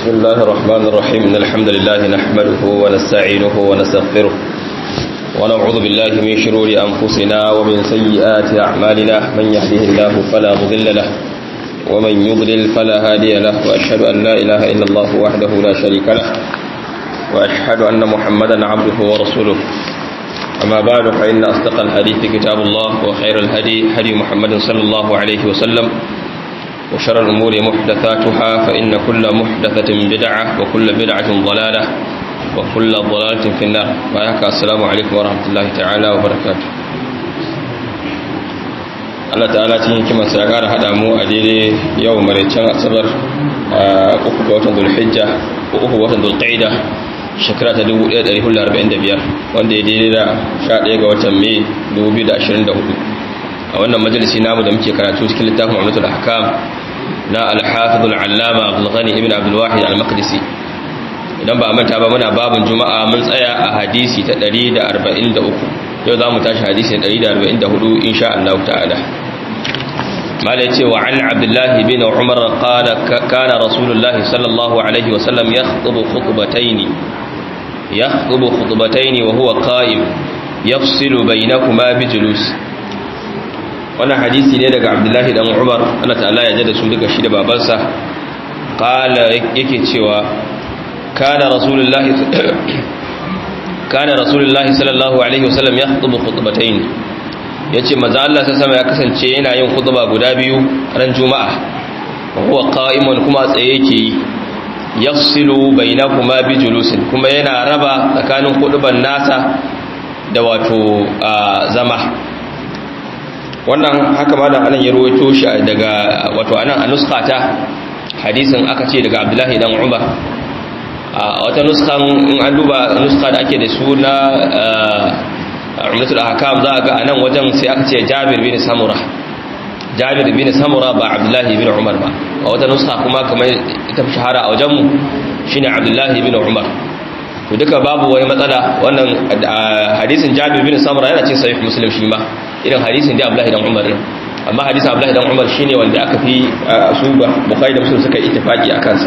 بسم الله الرحمن الرحيم إن الحمد لله نحمده ونستعينه ونستغفره ونعوذ بالله من شرور أنفسنا ومن سيئات أعمالنا من يهده الله فلا مضل له ومن يضلل فلا هادي له وأشهد أن لا إله إلا الله وحده لا شريك له وأشهد أن محمدا عبده ورسوله أما بعد فإن أصدق الحديث كتاب الله وخير الهدي هدي محمد صلى الله عليه وسلم وشر الأمور محدثاتها فإن كل محدثة بدعة وكل بدعة ضلالة وكل ضلالة في النار وياك السلام عليكم ورحمة الله تعالى وبركاته Allah ta'ala cikin hikimar sa ya kara hada mu a daidai yau maraicen asabar uku ga watan Dhulhijja ko uku ga watan Dhulqa'ida shekara ta 1445 wanda ya daidai da 11 ga watan Mai 2024 a wannan majalisi namu da muke karatu cikin littafin Ummatul Ahkam na Al-Hafiz Al-Allama Abdul Ghani ibn Abdul Wahid Al-Maqdisi idan ba manta ba muna babin Juma'a mun tsaya a hadisi ta 143 yau zamu tashi hadisi 144 insha Allah ta'ala mala yace wa an Abdullah ibn Umar qala kana Rasulullah sallallahu alaihi wa sallam yakhutubu khutbatayn yakhutubu khutbatayn wa huwa qa'im yafsilu bainakuma bijulus wannan hadisi ne daga abdullahi dan umar Allah ta'ala ya jada su daga shi da babansa qala yake cewa kana rasulullahi kana rasulullahi sallallahu alaihi wasallam yakhutubu khutbatayn yace manzo Allah sai sama ya kasance yana yin khutba guda biyu ran juma'a huwa qa'imun kuma tsaye yake yafsilu bainakuma bijulusin kuma yana raba tsakanin khutban nasa da wato zama wannan haka ma da anan ya ruwaito shi daga wato anan a nuskata hadisin aka ce daga abdullahi dan umar a wata nuskan in an duba nuska da ake da su na umdatul ahkam za a ga anan wajen sai aka ce jabir bin samura jabir bin samura ba abdullahi bin umar ba a wata nuska kuma kamar ita shahara a wajenmu shine abdullahi bin umar to duka babu wani matsala wannan hadisin jabir bin samura yana cin sahih muslim shi ma irin hadisin da abdullahi dan umar din amma hadisin abdullahi dan umar shine wanda aka fi su bukhari da muslim suka yi ittifaqi a kansa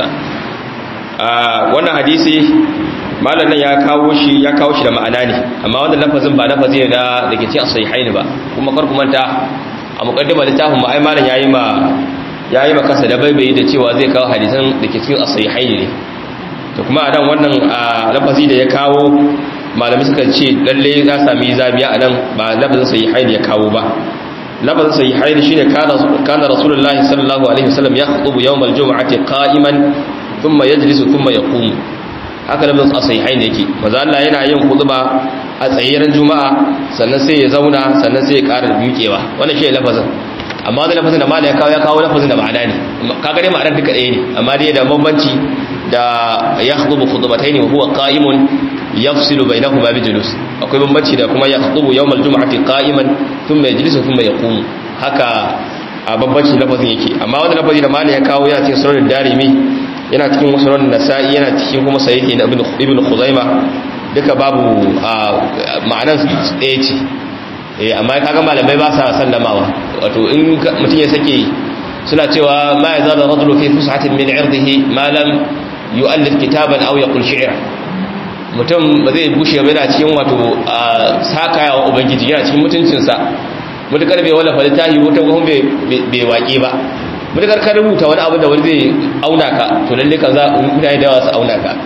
wannan hadisi malam nan ya kawo shi ya kawo shi da ma'ana ne amma wannan lafazin ba lafazi ne da dake cikin sahihaini ba kuma kar ku manta a muqaddima littafin ma ai malam yayi ma yayi ma kasa da baibayi da cewa zai kawo hadisan dake cikin sahihaini ne to kuma a nan wannan lafazi da ya kawo malami suka ce lalle ya sami zabiya a nan ba lafazin sahihaini ya kawo ba lafazin sahihaini shine kana kana rasulullahi sallallahu alaihi wasallam yakhutubu yawm aljum'ati qa'iman thumma yajlisu thumma yaqumu haka lafazin sahihaini yake maza Allah yana yin khutba a tsayiran juma'a sannan sai ya zauna sannan sai ya ƙara miƙewa wannan shine lafazin amma da lafazin da malai ya kawo ya kawo lafazin da ma'ana ne kaga dai ma'anar duka ɗaya ne amma dai da bambanci da yakhutubu khutbatayn wa huwa qa'imun yafsilu bainahuma bijulus akwai bambanci da kuma yakhutubu yawmal jum'ati qa'iman thumma yajlisu thumma yaqumu haka a bambanci lafazin yake amma wannan lafazi da malai ya kawo yana cikin sunan darimi yana cikin sunan nasa'i yana cikin kuma sahihi na ibn khuzaima duka babu ma'anar ɗaya ce eh amma kaga malamai ba sa sallamawa wato in mutum ya sake suna cewa ma ya zada rajulu fi fushatin min irdihi ma lam yu'allif kitaban aw yaqul shi'ra mutum ba zai bushe ba yana cikin wato sakaya wa ubangiji yana cikin mutuncin sa mutakar bai wala falitahi wata kuma bai waƙe ba mutakar ka rubuta wani abu da wani zai auna ka to lalle kan za mutane da wasu auna ka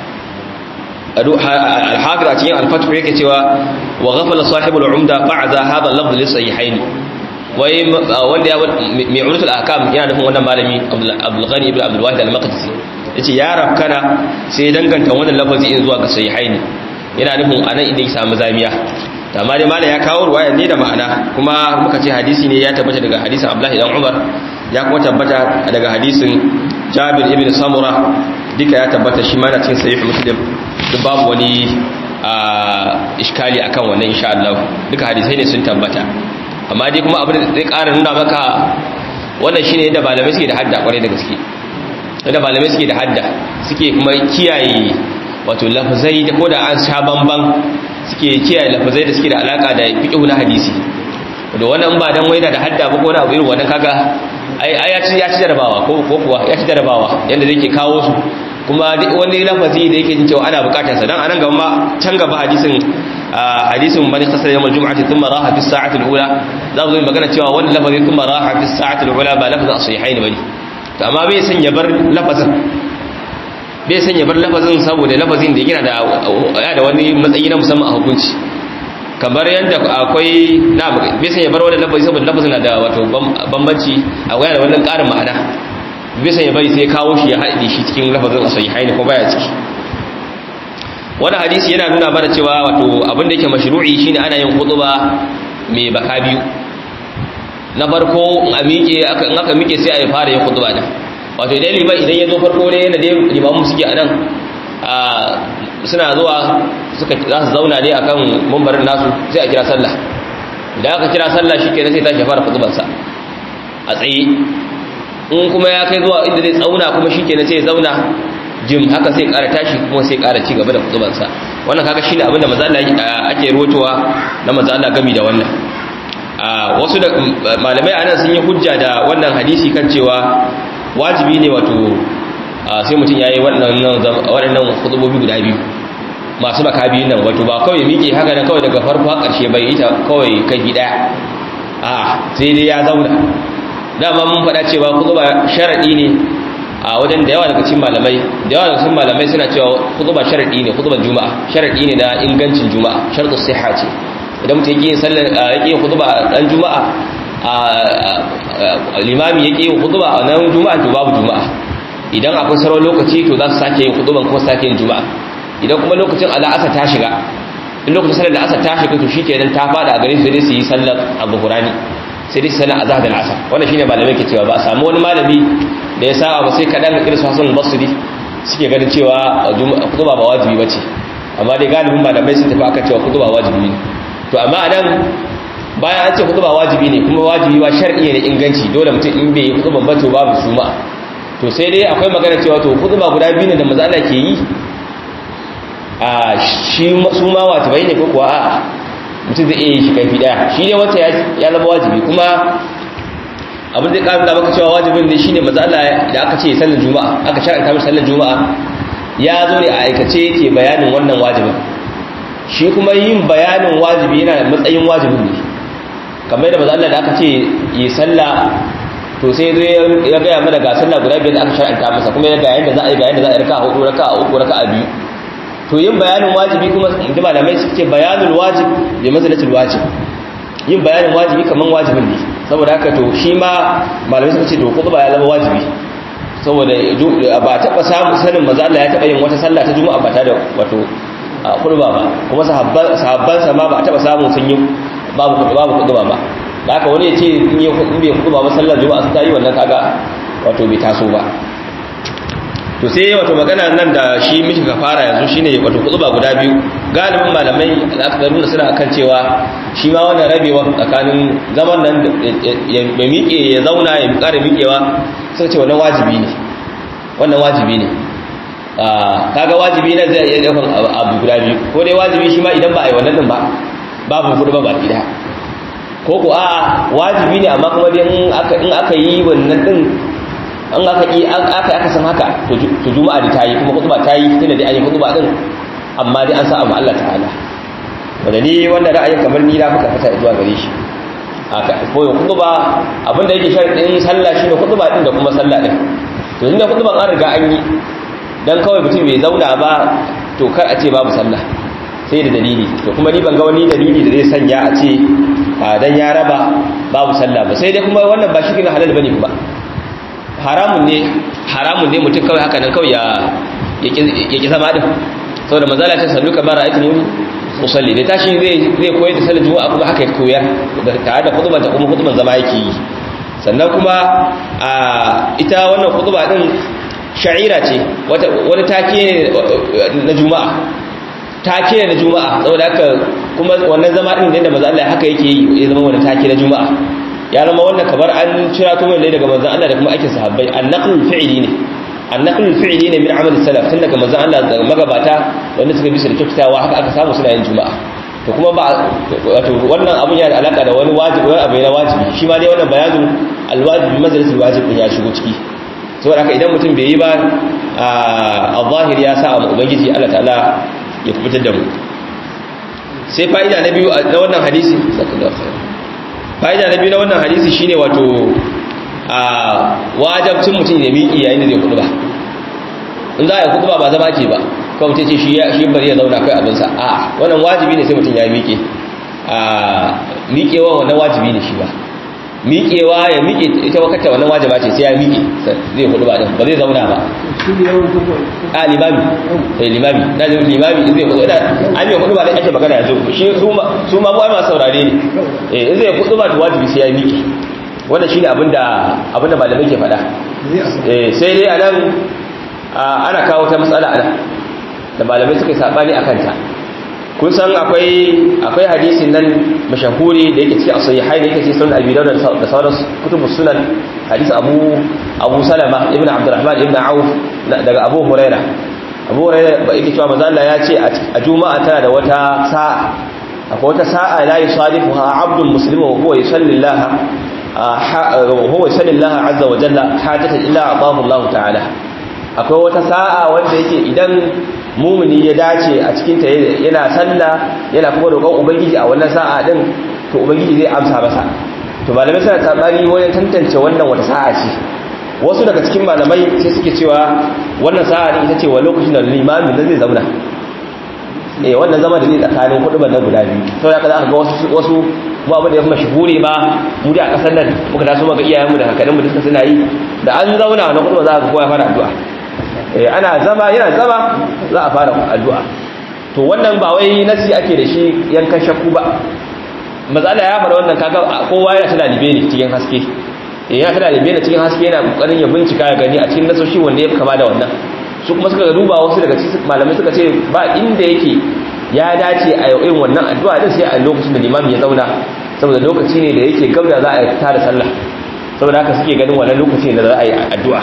al-hafiz a cikin al-fath yake cewa wa ghafala sahibul umda fa'za hadha al-lafz li sahihayn wai wanda ya mai ulutul ahkam yana nufin wannan malami Abdul Ghani ibn Abdul Wahid al-Maqdisi yace ya rafkana sai danganta wannan lafazi in zuwa ga sahihaini yana nufin anan idan ya samu zamiya amma dai malam ya kawo ruwaya ne da ma'ana kuma muka ce hadisi ne ya tabbata daga hadisin Abdullah dan Umar ya kuma tabbata daga hadisin Jabir ibn Samura duka ya tabbata shi ma na cikin sahih Muslim duk babu wani iskali akan wannan insha Allah duka hadisai ne sun tabbata amma dai kuma abin da zai ƙara nuna maka wannan shine yadda malamai suke da hadda kwarai da gaske yadda malamai suke da hadda suke kuma kiyaye wato lafazai da koda an sha bamban suke kiyaye lafazai da suke da alaka da fiqh na hadisi da wannan ba dan waina da hadda ba ko na irin wannan kaga ai ya ci ya ci jarabawa ko ko kuwa ya ci jarabawa yanda zai ke kawo su kuma wani lafazi da yake jin cewa ana bukatar sa dan anan gaba ma can gaba hadisin hadisin man khasara yawm al-jum'ati thumma raha fi as-sa'ati al-ula za mu yi magana cewa wannan lafazi thumma raha fi as-sa'ati al-ula ba lafazin as-sahihain bane to amma bai san ya bar lafazin bai san ya bar lafazin saboda lafazin da yana da ya da wani matsayi na musamman a hukunci kamar yadda akwai na bai san ya bar wannan lafazi saboda lafazin na da wato bambanci akwai da wannan ƙarin ma'ana bisa ya bari sai kawo shi ya haɗe shi cikin lafazin sahihaini ko baya ciki wani hadisi yana nuna mana cewa wato abin da yake mashru'i shine ana yin khutba mai baka biyu na farko in a miƙe in aka miƙe sai a yi fara yin khutba da wato idan liman idan ya zo farko ne yana da limamu suke a nan suna zuwa suka za su zauna ne akan mambarin nasu sai a kira sallah idan aka kira sallah shi kenan sai tashi fara khutbarsa a tsaye in kuma ya kai zuwa inda zai tsauna kuma shi kenan sai ya zauna jim haka sai ƙara tashi kuma sai ƙara ci gaba da kutubansa wannan kaga shine abinda manzo Allah ake rotowa na manzo Allah gami da wannan wasu da malamai anan sun yi hujja da wannan hadisi kan cewa wajibi ne wato sai mutum yayi waɗannan waɗannan kutubobi guda biyu masu baka biyun nan wato ba kawai miƙe haka nan kawai daga farko har ƙarshe bai yi ta kawai kai daya a sai dai ya zauna dama mun faɗa cewa kutuba sharadi ne a wajen da yawa daga cikin malamai da yawa daga cikin malamai suna cewa kutuba sharadi ne kutuban juma'a sharadi ne na ingancin juma'a shartu sihha ce idan mutum yake yin sallar yake yin kutuba dan juma'a a limami yake yin kutuba a nan juma'a to babu juma'a idan akwai sauran lokaci to za su sake yin kutuban kuma sake yin juma'a idan kuma lokacin al'asa ta shiga in lokacin sallar da asa ta shiga to shikenan ta fada a gare su sai su yi sallar abu hurani sai dai sanar azhar da asar wannan shine malamai ke cewa ba a samu wani malami da ya saba ba sai kadan irin su Hassan al-Basri suke ganin cewa kutuba ba wajibi bace amma dai galibin malamai sun tafi akan cewa kutuba wajibi ne to amma anan bayan an ce kutuba wajibi ne kuma wajibi ba shar'i ne inganci dole mutum in bai yi kutuban ba to babu suma to sai dai akwai magana cewa to kutuba guda biyu ne da manzo Allah ke yi a shi su ma wajibai ne ko kuwa a'a mutum zai iya yi shi kaifi daya shi ne wata ya zama wajibi kuma abin da ƙarin da maka cewa wajibin ne shine maza Allah da aka ce sallar juma'a aka shar'anta mishi sallar juma'a ya zo ne a aikace yake bayanin wannan wajibin shi kuma yin bayanin wajibi yana da matsayin wajibin ne kamar da maza Allah da aka ce yi sallah to sai zo ya gaya mana ga sallah guda biyar da aka shar'anta masa kuma ya ga yanda za a yi ga yanda za a yi raka'a hudu raka'a uku raka'a biyu to yin bayanin wajibi kuma da malamai suke ce bayanul wajib bi manzilatul wajib yin bayanin wajibi kaman wajibin ne saboda haka to shi ma malamai suka ce to kuma ya zama wajibi saboda ba taba samu sanin maza Allah ya taba yin wata sallah ta juma'a ba ta da wato kurba ba kuma sahabban sahabban sa ma ba taba samu sun yi babu babu kurba ba da haka wani ya ce in yi bai kurba ba sallar juma'a sun tayi wannan kaga wato bai taso ba to sai wato magana nan da shi miki ka fara yanzu shine wato kutuba guda biyu galibin malamai al'akbaruna suna akan cewa shi ma wannan rabewa tsakanin zaman nan ya miƙe ya zauna ya ƙara miƙewa suka ce wannan wajibi ne wannan wajibi ne kaga wajibi na zai iya daukan abu guda biyu ko dai wajibi shi ma idan ba a yi wannan din ba babu kudu ba baki daya ko ko a'a wajibi ne amma kuma dai in aka yi wannan din an aka yi aka aka san haka to juma'a da tayi kuma khutba tayi tunda dai an yi khutba din amma dai an sa amma Allah ta'ala wanda ni wannan ra'ayin kamar ni na fuka fata zuwa gare shi haka ko ya khutba abinda yake sharadin sallah shine khutba din da kuma sallah din to inda khutban an riga an yi dan kawai mutum bai zauna ba to kar a ce babu sallah sai da dalili to kuma ni ban ga wani dalili da zai sanya a ce dan ya raba babu sallah ba sai dai kuma wannan ba shi ne halal bane ba haramun ne haramun ne mutum kawai haka nan kawai ya ki zama din saboda manzala ta sallu kamar ra'aytu muni usalli da tashi zai zai koyar da sallar juma'a kuma haka ya koyar tare da khutban ta kuma khutban zama yake yi sannan kuma a ita wannan khutba din sha'ira ce wata wani take ne na juma'a take ne na juma'a saboda haka kuma wannan zama din da manzo Allah haka yake yi ya zama wani take na juma'a ya zama wannan kamar an cira to ne daga manzon Allah da kuma aikin sahabbai annaqlul fi'li ne annaqlul fi'li ne min amal salaf tun daga manzon Allah da magabata wanda suka bi su da kyakkyawa haka aka samu suna yin juma'a to kuma ba wato wannan abun yana da alaka da wani wajibi wani abu na wajibi shi ma dai wannan bayanin alwajibi majalisul wajib din ya shigo ciki saboda haka idan mutum bai yi ba a zahiri ya sa a ubangiji Allah ta'ala ya kubutar da mu sai fa'ida na biyu na wannan hadisi fa'ida na biyu na wannan hadisi shine wato a wajabcin mutum ya miƙi yayin da zai kudu ba in za a yi kudu ba ba zama ke ba kawai mutum ce shi bari ya zauna kai abinsa a wannan wajibi ne sai mutum ya miƙe a miƙewa wannan wajibi ne shi ba miƙewa ya miƙe ita wakata wannan wajiba ce sai ya miƙe zai kudu ba ba zai zauna ba a limami eh limami na zai limami zai kudu da an yi kudu ba da ake magana yanzu shi su ma ba masu saurare ne eh zai kudu ba da wajibi sai ya miƙe wannan shine abinda abinda malamai ke faɗa eh sai dai anan ana kawo ta matsala anan da malamai suka sabani akan ta kun san akwai akwai hadisin nan mashahuri da yake cikin as-sahihain yake cikin sunan abi dawud da sauran kutubus sunan hadisi abu abu salama ibn abdurrahman ibn auf daga abu huraira abu huraira ba yake cewa manzo Allah ya ce a juma'a tana da wata sa'a akwai wata sa'a la yusadifuha abdul muslimu wa huwa yusalli Allah huwa yusalli Allah azza wa jalla hajatan illa atahu Allah ta'ala akwai wata sa'a wanda yake idan mumuni ya dace a cikin ta yana sallah yana kuma roƙon ubangiji a wannan sa'a din to ubangiji zai amsa masa to malamai suna tsabani wajen tantance wannan wata sa'a ce wasu daga cikin malamai sai suke cewa wannan sa'a ne ita ce wa lokacin da limamin da zai zauna eh wannan zama da zai tsakanin kudu ban guda biyu sau da ka za ga wasu wasu mu abin da ya fi mashahuri ba mu da a kasar nan muka taso maka iyayenmu da kakanninmu duka suna yi da an zauna na kudu za ka kowa fara addu'a eh ana zama yana zama za a fara addu'a to wannan ba wai nasi ake da shi yankan shakku ba mazala ya fara wannan kaga kowa yana tana libe ne cikin haske eh yana tana libe ne cikin haske yana kokarin ya bincika ya gani a cikin nasoshi wanda ya kama da wannan su kuma suka duba wasu daga cikin malamai suka ce ba inda yake ya dace a irin wannan addu'a din sai a lokacin da limami ya zauna saboda lokaci ne da yake gab da za a tada sallah saboda haka suke ganin wannan lokaci ne da za a yi addu'a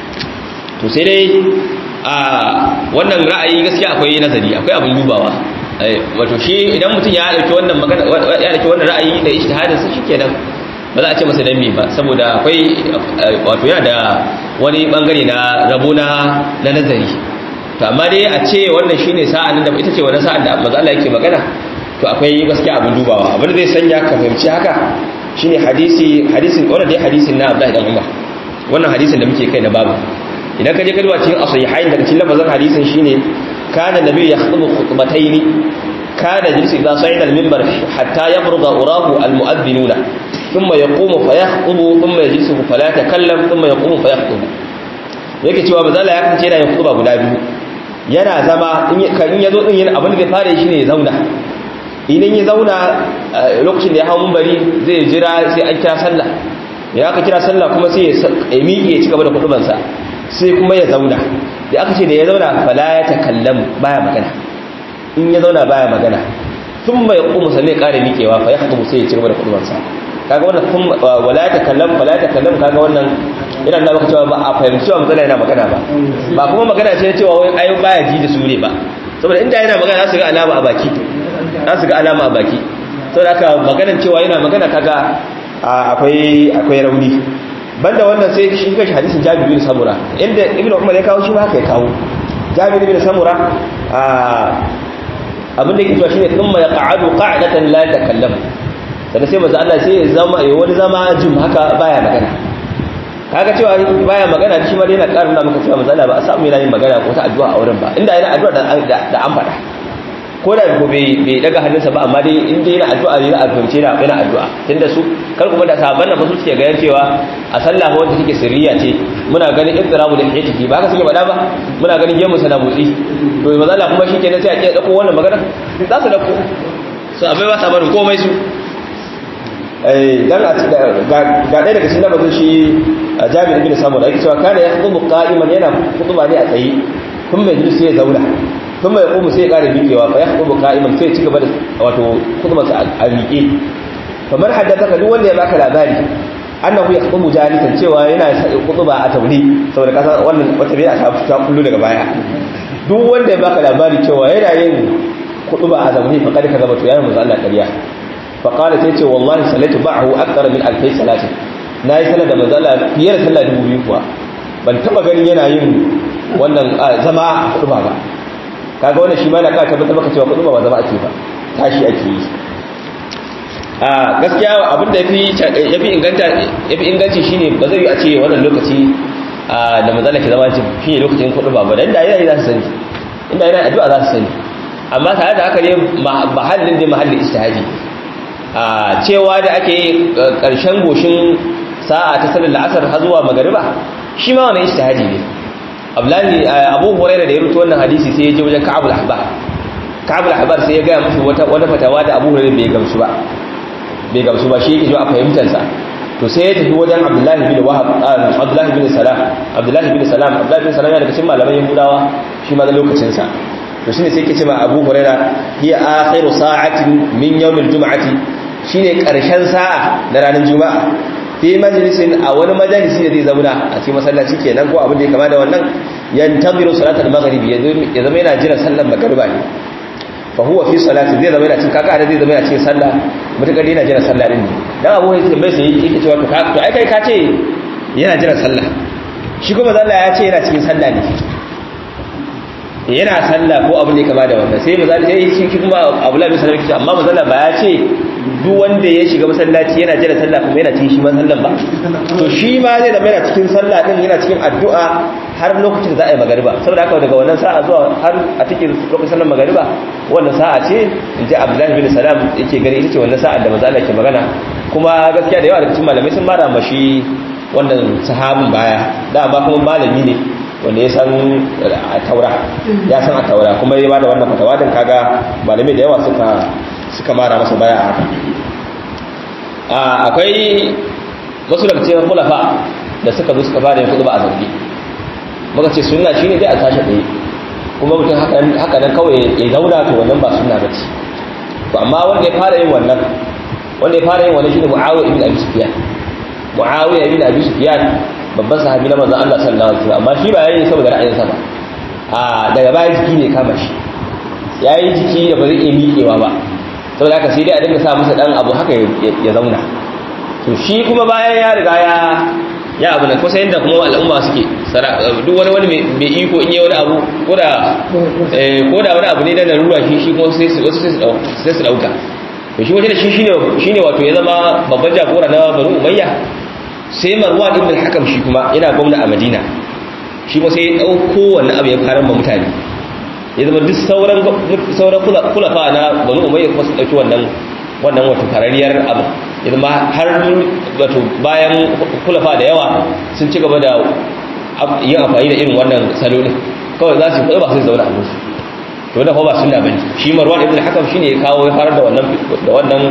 to sai dai a wannan ra'ayi gaskiya akwai nazari akwai abin dubawa wato shi idan mutum ya dauki wannan magana ya dauki wannan ra'ayi da ijtihadin sa shikenan ba za a ce masa dan me ba saboda akwai wato yana da wani bangare na rabo na na nazari to amma dai a ce wannan shine sa'an da ita ce wannan sa'an da manzo Allah yake magana to akwai gaskiya abin dubawa abin da zai sanya ka fahimci haka shine hadisi hadisin wannan dai hadisin na Abdullahi dan Umar wannan hadisin da muke kai na babu idan ka je ka duba cikin as-sahihain daga cikin lafazin hadisin shine kana nabi yakhutubu khutbatayn kana jinsi idza sa'ida al-minbar hatta yafruga urahu al-mu'adhdhinuna thumma yaqumu fa yakhutubu thumma yajlisu fala yatakallam thumma yaqumu fa yakhutubu yake cewa bazala ya kace yana yin khutba guda biyu yana zama in ya zo din yana abin da zai fara shi ne ya zauna idan ya zauna lokacin da ya hau mumbari zai jira sai an kira sallah ya aka kira sallah kuma sai ya miƙe ya ci gaba da kudubansa sai kuma ya zauna da aka ce da ya zauna fala ya takallam baya magana in ya zauna baya magana tun bai kuma sannan ya ƙara miƙewa fa ya hukumu sai ya ci gaba da kudubansa kaga wannan tun wala ya takallam fala ya takallam kaga wannan ina da maka cewa ba a fahimci cewa magana yana magana ba ba kuma magana ce cewa wai ai baya ji da su ne ba saboda inda yana magana za su ga alama a baki za su ga alama a baki saboda haka maganar cewa yana magana kaga akwai akwai rauni banda wannan sai shi kashi hadisin Jabir bin Samura inda Ibn Umar ya kawo shi ma haka ya kawo Jabir bin Samura abin da yake cewa shine thumma yaq'adu qa'datan la takallam sannan sai manzo Allah sai ya zama ya wani zama jim haka baya magana kaga cewa baya magana shi ma dai yana karin da muka cewa manzo Allah ba a samu yana yin magana ko ta addu'a a wurin ba inda yana addu'a da da an fada ko da ko bai bai daga hannunsa ba amma dai in dai yana addu'a ne a fahimce yana yana addu'a tunda su kar kuma da sahabban nan ba su suke ganin cewa a sallah wanda take sirriya ce muna ganin ittirabu da hijjati ba haka suke faɗa ba muna ganin gemu sana motsi to manzo Allah kuma shikenan sai a ce dauko wannan magana za su dauko su abai ba sa barin komai su dan ga ɗaya daga cikin labarin shi jami'in ibn samu da ake cewa kana ya hudu qa'iman yana hutuba ne a tsaye kun mai sai ya zauna kun mai kuma sai ya ƙara miƙewa fa ya hudu qa'iman sai ya ci gaba da wato hutuba sa a miƙe kamar haddasa ka duk wanda ya baka labari annahu ya hudu jalisan cewa yana hutuba a tauri saboda kasa wannan wata bai a ta kullu daga baya duk wanda ya baka labari cewa yana yin hutuba a zaune fa kada ka gaba to yayin manzo Allah ƙarya faƙala ta ce wallahi salatu ba'ahu akthar min alfai salati na yi sallar da manzala fiye da sallar dubu biyu kuwa ban taba ganin yana yin wannan zama a kuduba ba kaga wannan shi ma na ka tabbatar maka cewa kuduba ba zama ake ba tashi ake yi a gaskiya abinda yafi yafi inganta yafi inganci shine ba zai yi a ce wannan lokaci da manzala ke zama shi ne lokacin kuduba ba dan da yayi za su sani inda yana addu'a za su sani amma tare da haka ne mahallin da mahallin istihadi a cewa da ake karshen goshin sa'a ta sallar la'asar har zuwa magariba shi ma wani istihadi ne abdullahi abu hurairah da ya rubuta wannan hadisi sai ya je wajen ka'abul ahbar ka'abul ahbar sai ya ga mushi wata wata fatawa da abu hurairah bai gamsu ba bai gamsu ba shi yake ji a fahimtar sa to sai ya tafi wajen abdullahi bin wahab abdullahi bin salam abdullahi bin salam abdullahi bin salam yana daga cikin malaman yahudawa shi ma da lokacin sa to shine sai yake ce ma abu hurairah hiya akhiru sa'atin min yawmil jum'ati shine karshen sa'a na ranar juma'a fi majalisin a wani majalisi da zai zauna a cikin masallaci kenan ko abin da ya kama da wannan yantaziru salatul maghribi ya zama yana jira sallar magriba ne fa huwa fi salati zai zama yana cikin kaka da zai zama yana cikin sallah mutakar yana jira sallah din ne dan abu ya mai sai yake cewa to to ai kai ka ce yana jira sallah shi kuma zalla ya ce yana cikin sallah ne yana sallah ko abin da ya kama da wannan sai mazalla sai shi kuma Abu Lahab sallallahu alaihi amma mazalla ba ya ce duk wanda ya shiga masallaci yana jira sallah kuma yana cikin shi masallan ba to shi ma zai zama yana cikin sallah din yana cikin addu'a har lokacin da za a yi magariba saboda haka daga wannan sa'a zuwa har a cikin lokacin sallar magariba wannan sa'a ce in ji Abdullahi bin Salam yake gani ita ce wannan sa'a da manzo Allah ke magana kuma gaskiya da yawa daga cikin malamai sun mara mashi wannan sahabin baya da ba kuma malami ne wanda ya san a taura ya san a taura kuma ya bada wannan fatawa din kaga malamai da yawa suka suka mara masa baya a haka akwai wasu daga cikin kulafa da suka zo suka fara yin kudu ba a zaune muka ce sunna shine dai a tashi ɗaya kuma mutum haka nan kawai ya zauna to wannan ba sunna ba ce to amma wanda ya fara yin wannan wanda ya fara yin wannan shine muawiya ibn abi sufyan muawiya ibn abi sufyan babban sahabi na manzon Allah sallallahu alaihi wasallam amma shi ba yayin saboda ra'ayinsa ba a daga baya jiki ne kama shi yayi jiki da ba zai iya miƙewa ba saboda haka sai dai a dinga sa masa dan abu haka ya zauna to shi kuma bayan ya riga ya ya abu ne kusa yadda kuma al'umma suke duk wani wani mai iko in yi wani abu ko da wani abu ne da larura shi shi kuma sai su sai su dauka to shi wajen shi shine wato ya zama babban jagora na banu umayya sai marwan ibn al-hakam shi kuma yana gwamna a madina shi kuma sai ya dauko wannan abu ya fara ma mutane ya zama duk sauran sauran kulafa na banu umayya kuma su dauki wannan wannan wato farariyar abu ya zama har wato bayan kulafa da yawa sun ci gaba da yin amfani da irin wannan salolin kawai za su kuɗi ba su zauna a musu to da ba sunna bane shi marwan ibn hakam shine ya kawo ya farar da wannan da wannan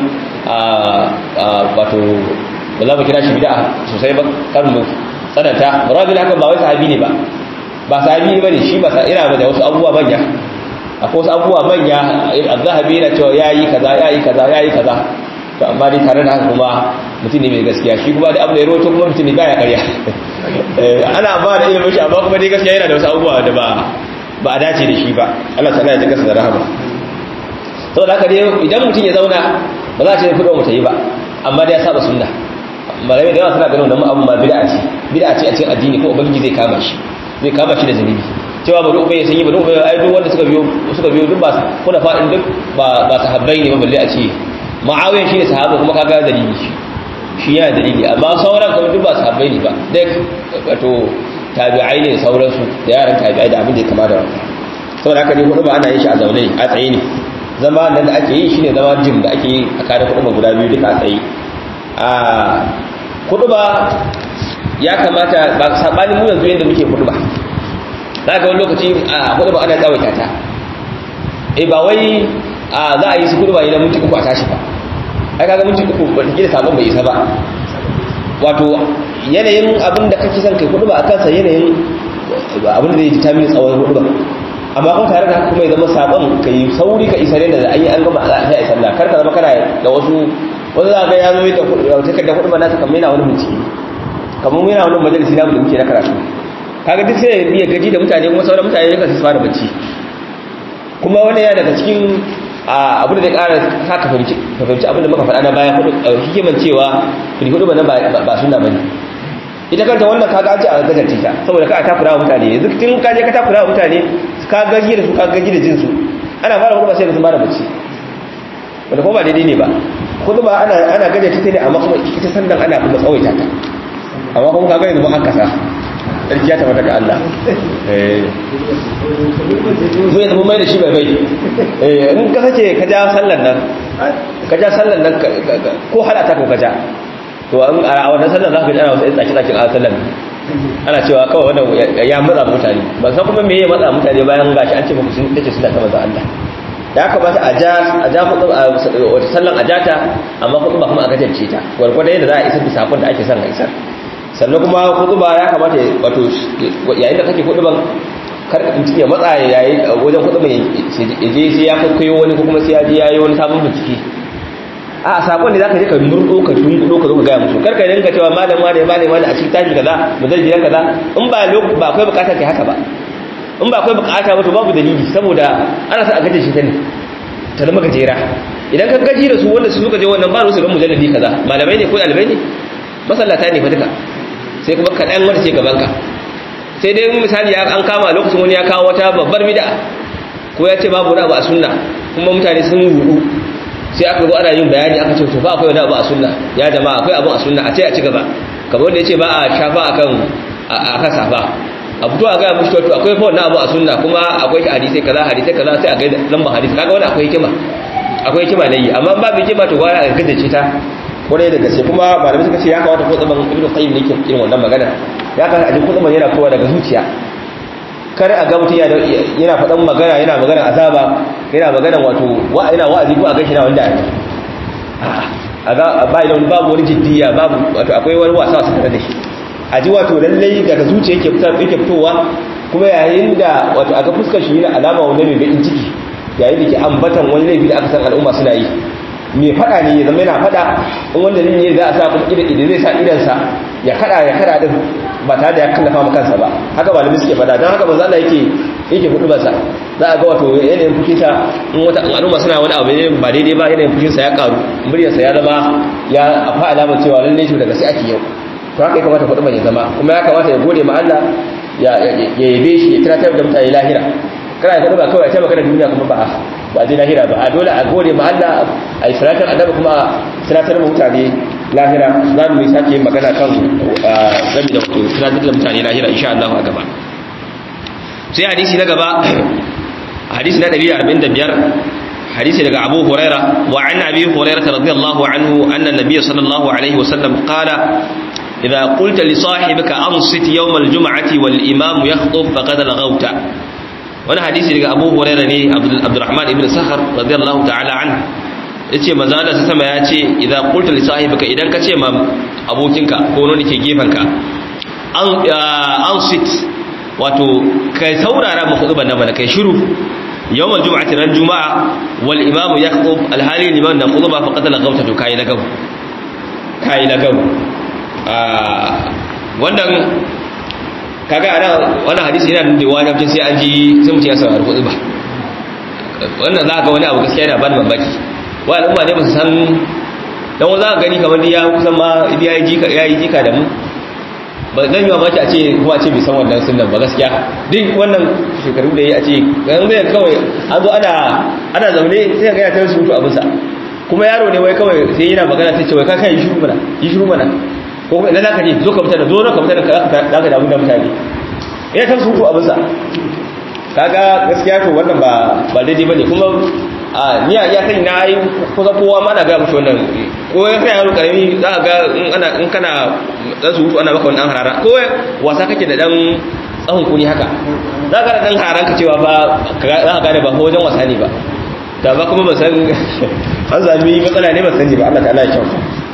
wato ba za mu kira shi bid'a sosai ba kan mu tsananta marwan ibn hakam ba wai sahabi ne ba ba sahabi ne bane shi ba sa ina da wasu abubuwa manya akwai wasu abubuwa manya az-zahabi yana cewa yayi kaza yayi kaza yayi kaza to amma dai tare da haka kuma mutum ne mai gaskiya shi kuma da abu da ya roto kuma mutum ne baya karya ana ba da ilimin shi amma kuma dai gaskiya yana da wasu abubuwa da ba ba a dace da shi ba Allah ta ya kasa da rahama to da haka dai idan mutum ya zauna ba za a ce kudin mutum yi ba amma dai ya saba sunna malamai da yawa suna ganin wannan abu ma bid'a ce bid'a ce a cikin addini ko ubangiji zai kama shi zai kama shi da zunubi cewa bari ubayya sun yi bari ubayya ai duk wanda suka biyo suka biyo duk ba kuna fadin duk ba ba sahabbai ne ba balle a ce ma'awiyan shi ne sahaba kuma kaga dalili shi shi yana dalili amma sauran kuma duk ba sahabbai ne ba duk wato tabi'ai ne sauransu da yaran tabi'ai da abin da ya kama da wannan saboda haka ne hudu ba ana yin shi a zaune a tsaye ne zama nan da ake yi shine zama jim da ake yi a kare hudu ba guda biyu duka a tsaye a hudu ba ya kamata ba sabanin mu yanzu yadda muke hudu ba za ga wani lokaci a hudu ba ana tsawaita ta eh ba wai a za a yi su kudu ba idan minti uku a tashi ba ai kaga minti uku ba ta gina sabon bai isa ba wato yanayin abin da kake son kai kudu ba a kansa yanayin abin da zai ji tamin tsawon kudu ba amma kuma tare da haka kuma ya zama sabon ka yi sauri ka isa da an yi an gama a yi sallah kar ka zama kana da wasu wasu za ga ya zo da takardar kudu ba nasa kamar yana wani bincike kamar yana wani majalisi na da muke na karatu kaga duk sai ya gaji da mutane kuma sauran mutane ya kasu fara bacci kuma wani ya daga cikin abu da zai kara haka fahimci abin da muka faɗa na bayan hudu hikiman cewa fili hudu ba na ba suna ba ne ita kanta wannan kaga an ce a gajarce ta saboda ka takura wa mutane yanzu tun ka je ka takura wa mutane ka gaji da su ka gaji da jinsu ana fara kuma sai da sun fara bacci wanda kuma ba daidai ne ba kuma ba ana ana gajarce ta ne amma kuma ita sandan ana kuma tsawaita ta amma kuma kaga yanzu an kasa sarki ya tabbata ga Allah eh mu yanzu mun mai da shi bai bai eh in ka sace ka ja sallan nan ka ja sallan nan ko hada ta ko ka ja to a wannan sallan za ka ji ana wasu tsaki tsakin a sallan ana cewa kawai wannan ya matsa mutane ban san kuma me ya matsa mutane bayan gashi an ce muku sun tace suna ta manzo Allah ya kamata a ja a ja kudu wata sallan a jata amma kudu ba kuma a gajance ta gwargwadon yadda za a isar da sakon da ake son a isar sannan kuma kudu ba ya kamata wato yayin da kake kudu ban kar mutum ya matsa yayi wajen kudu ban ya je sai ya kwaikwayo wani ko kuma sai ya je ya yi wani sabon bincike a sakon da zaka je ka murdo ka dunkudo ka zo ka gaya musu kar ka dinga cewa malam wane malam wane a cikin tashi kaza mujallidi kaza in ba ba akwai bukata kai haka ba in ba akwai bukata ba to babu dalili saboda ana sa a gaje shi ta ne ta zama gajera idan ka gaji da su wanda su suka je wannan ba su ga mujallidi kaza malamai ne ko ɗalibai ne masallata ne fa duka sai kuma kaɗan wanda ce gaban ka sai dai misali an kama lokacin wani ya kawo wata babbar bid'a ko ya ce babu wani abu a sunna kuma mutane sun rudu sai aka zo ana yin bayani aka ce to fa akwai wani abu a sunna ya jama'a akwai abu a sunna a ce a ci gaba kamar wanda ya ce ba a shafa akan akan safa a fito a gaya mushi to akwai fa wannan abu a sunna kuma akwai hadisai kaza hadisai kaza sai a ga lambar hadisi kaga wani akwai hikima akwai hikima ne amma ba bi hikima to gwara a gajace ta kwarai da gaske kuma malamai suka ce ya kamata ko tsaban ibnu qayyim ne ke irin wannan magana ya kamata a ji ko tsaban yana kowa daga zuciya kar a ga mutum yana faɗan magana yana magana azaba yana magana wato wa yana wa'azi ko a gashi na wanda a ga ba idan babu wani jiddiya babu wato akwai wani wasa su tare da shi a ji wato lallai daga zuciya yake fitar yake fitowa kuma yayin da wato a ga fuskar shi yana alama wani mai bakin ciki yayin da ke ambatan wani laifi da aka san al'umma suna yi mai fada ne ya zama yana fada in wanda ne za a sa kuma idan idan zai sa idansa ya kada ya kada din ba tare da ya kallafa ma kansa ba haka malami suke fada don haka manzo Allah yake yake hudu basa za a ga wato yanayin fushin sa in wata al'umma suna wani abu ne ba daidai ba yanayin fushin sa ya karu muryar sa ya zama ya afa alamar cewa lalle shi daga sai ake yau to haka ya kamata hudu ya zama kuma ya kamata ya gode ma Allah ya yabe shi ya tunatar da mutane lahira kana ya ba kawai a taimaka da duniya kuma ba ba zai lahira ba a dole a gode ma Allah a yi salatar annabi kuma salatar mutane lahira za mu yi sake magana kan rabi da wato salatar da mutane lahira insha Allah a gaba sai hadisi na gaba hadisi na 145 hadisi daga Abu Huraira wa an Abi Hurairah radiyallahu anhu anna Nabiy sallallahu alaihi wasallam qala إذا قلت لصاحبك أنصت يوم الجمعة والإمام يخطب فقد لغوت wani hadisi daga abu huraira ne abdurrahman ibn sahar radiyallahu ta'ala an yace manzo Allah sa sama yace idza qulta li sahibika idan ka ce ma abokinka ko wani ke gefanka an an sit wato kai saurara mu khutban nan mana kai shiru yawm aljum'ati ran juma'a wal imamu yakhutub alhali liman na khutba faqad lagawta to kai lagaw kai lagaw wannan kaga ana wannan hadisi yana nuna wajibcin sai an ji sai mutum ya saurari kuɗi ba wannan za ga wani abu gaskiya yana ban mamaki wa al'umma ne ba su san dan wani za ka gani kamar ya kusan ma ya yi jika ya yi jika da mu ba zan yi mamaki a ce kuma a ce bai san wannan sunan ba gaskiya duk wannan shekaru da ya a ce yanzu zai kawai an zo ana ana zaune sai ga ya ta surutu abinsa kuma yaro ne wai kawai sai yana magana sai ce wai ka kai yi shiru mana yi shiru mana ko kuma idan zaka je zo ka mutane zo na ka mutane ka zaka damu da mutane ina ta suku abin sa kaga gaskiya to wannan ba ba daidai bane kuma a ni ya kai na yi kusa kowa ma na ga mushi wannan ko ya kai yaro karami za ga in ana in kana dan surutu ana maka wannan harara ko wasa kake da dan tsahon kuni haka za ka da dan hararan ka cewa ba za ka gane ba ko wajen wasa ne ba da ba kuma ba san an zami matsala ne ba sani ba Allah ta'ala ya kyauta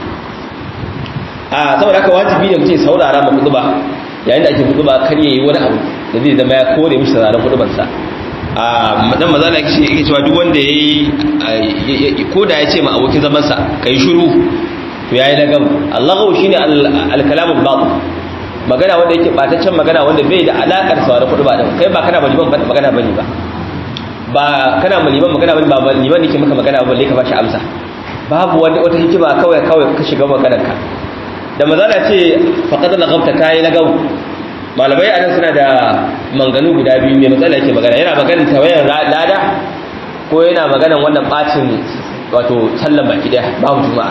a saboda haka wajibi ne mutum saurara ma kutuba yayin da ake kutuba kar yayi wani abu da zai zama ya kore mishi sauraron kutuban sa a madan maza na kishi yake cewa duk wanda yayi ko da ya ce ma abokin zaman sa kai shiru to yayi lagam Allahu shine al-kalamul batil magana wanda yake bataccen magana wanda bai da alakar sauraron kutuba din kai ba kana maliban magana bane ba ba kana maliban magana bane ba liban yake maka magana ba balle ka bashi amsa babu wani wata hikima kawai kawai ka shiga maganar ka da mazala ce faqad lagabta kai lagaw malamai anan suna da manganu guda biyu mai matsala yake magana yana maganar tawayan lada ko yana maganar wannan bacin wato sallan baki daya babu juma'a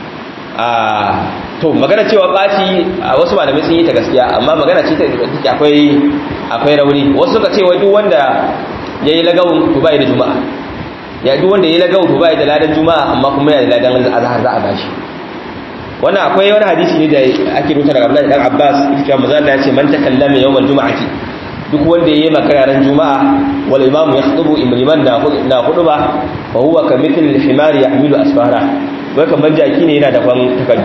a to magana cewa ɓaci a wasu malamai sun yi ta gaskiya amma magana ce ta take akwai akwai rauni wasu suka ce wai duk wanda yayi lagawun to bai da juma'a ya duk wanda yayi lagawun to bai da ladan juma'a amma kuma yana da ladan azhar za a bashi wannan akwai wani hadisi ne da ake rubuta daga Abdullahi dan Abbas cewa manzo Allah ya ce man takallama yawmal juma'ati duk wanda yayi magana ran juma'a wal imam yakhutubu imriman na na huduba fa huwa kamithli al-himari yahmilu asfara wai kamar jaki ne yana da kwan takaddu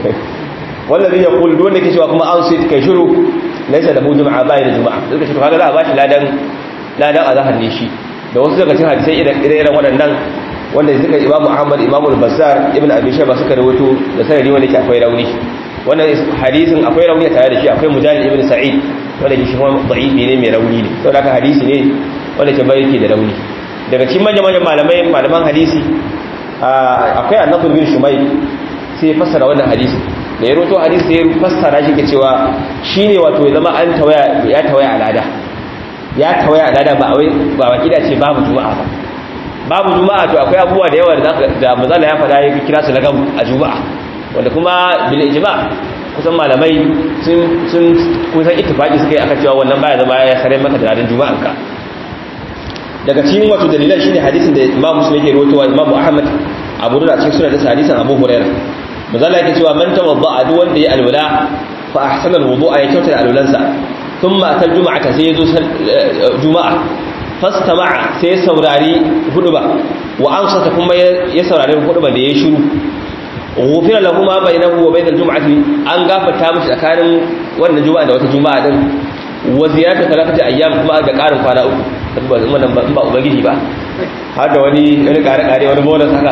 wallazi yaqul duk wanda ke cewa kuma an sai kai shiru laysa lahu juma'a bai da juma'a suka ce to kaga za a bashi ladan ladan azhar ne shi da wasu daga cikin hadisai ire-iren waɗannan wanda suka imamu ahmad imamu al-bazzar ibn abi shayba suka rawaito da sanadi wanda ke akwai rauni wannan hadisin akwai rauni tare da shi akwai mujahid ibn sa'id wanda ke shi kuma da'ifi ne mai rauni ne saboda haka hadisi ne wanda ke bai yake da rauni daga cikin manyan manyan malamai malaman hadisi akwai annabi bin shumay sai ya fassara wannan hadisi da ya roto hadisi sai ya fassara shi ke cewa shine wato ya zama an tawaya ya tawaya alada ya tawaya alada ba wai ba wakida ce babu juma'a ba babu juma'a to akwai abubuwa da yawa da mazala ya fada ya kira su lagam a juma'a wanda kuma bil ijma kusan malamai sun sun kusan ittifaqi suka yi aka cewa wannan baya zama ya sare maka da ladan juma'an ka daga cikin wato dalilan shine hadisin da Imam Muslim yake rawaitowa Imam Ahmad Abu Dawud a cikin sunan da hadisin Abu Hurairah mazala yake cewa man tawadda duk wanda ya alwala fa ahsana alwudu'a ya kyauta alwalansa thumma atal juma'ata sai yazo juma'a fastama'a sai ya saurari huduba wa ansata kuma ya saurari huduba da ya shiru ghufira lahu ma bainahu wa bainal jum'ati an gafarta mishi tsakanin wannan juma'a da wata juma'a din wa ziyarata talafati ayyam kuma da karin kwana uku ba wannan ba ba ubangiji ba har da wani wani kare kare wani bonus haka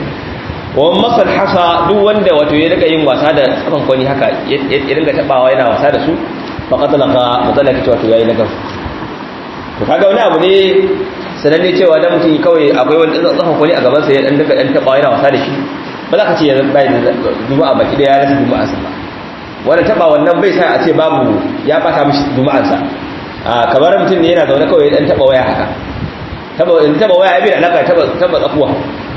wa masal hasa duk wanda wato ya rika yin wasa da tsafan kwani haka ya dinga tabawa yana wasa da su faqad laqa matsala kace wato yayi nagaf to kaga wani abu ne sananne cewa dan mutum kawai akwai wani tsafan kwani a gaban sa ya dan dinga dan tabawa yana wasa da shi ba za ka ce ya bai da juma'a baki da ya rasa juma'a sa ba wanda taba wannan bai sa a ce babu ya bata mishi juma'ar sa a kamar mutum ne yana zaune kawai dan taba waya haka taba in taba waya abin alaka taba taba tsakuwa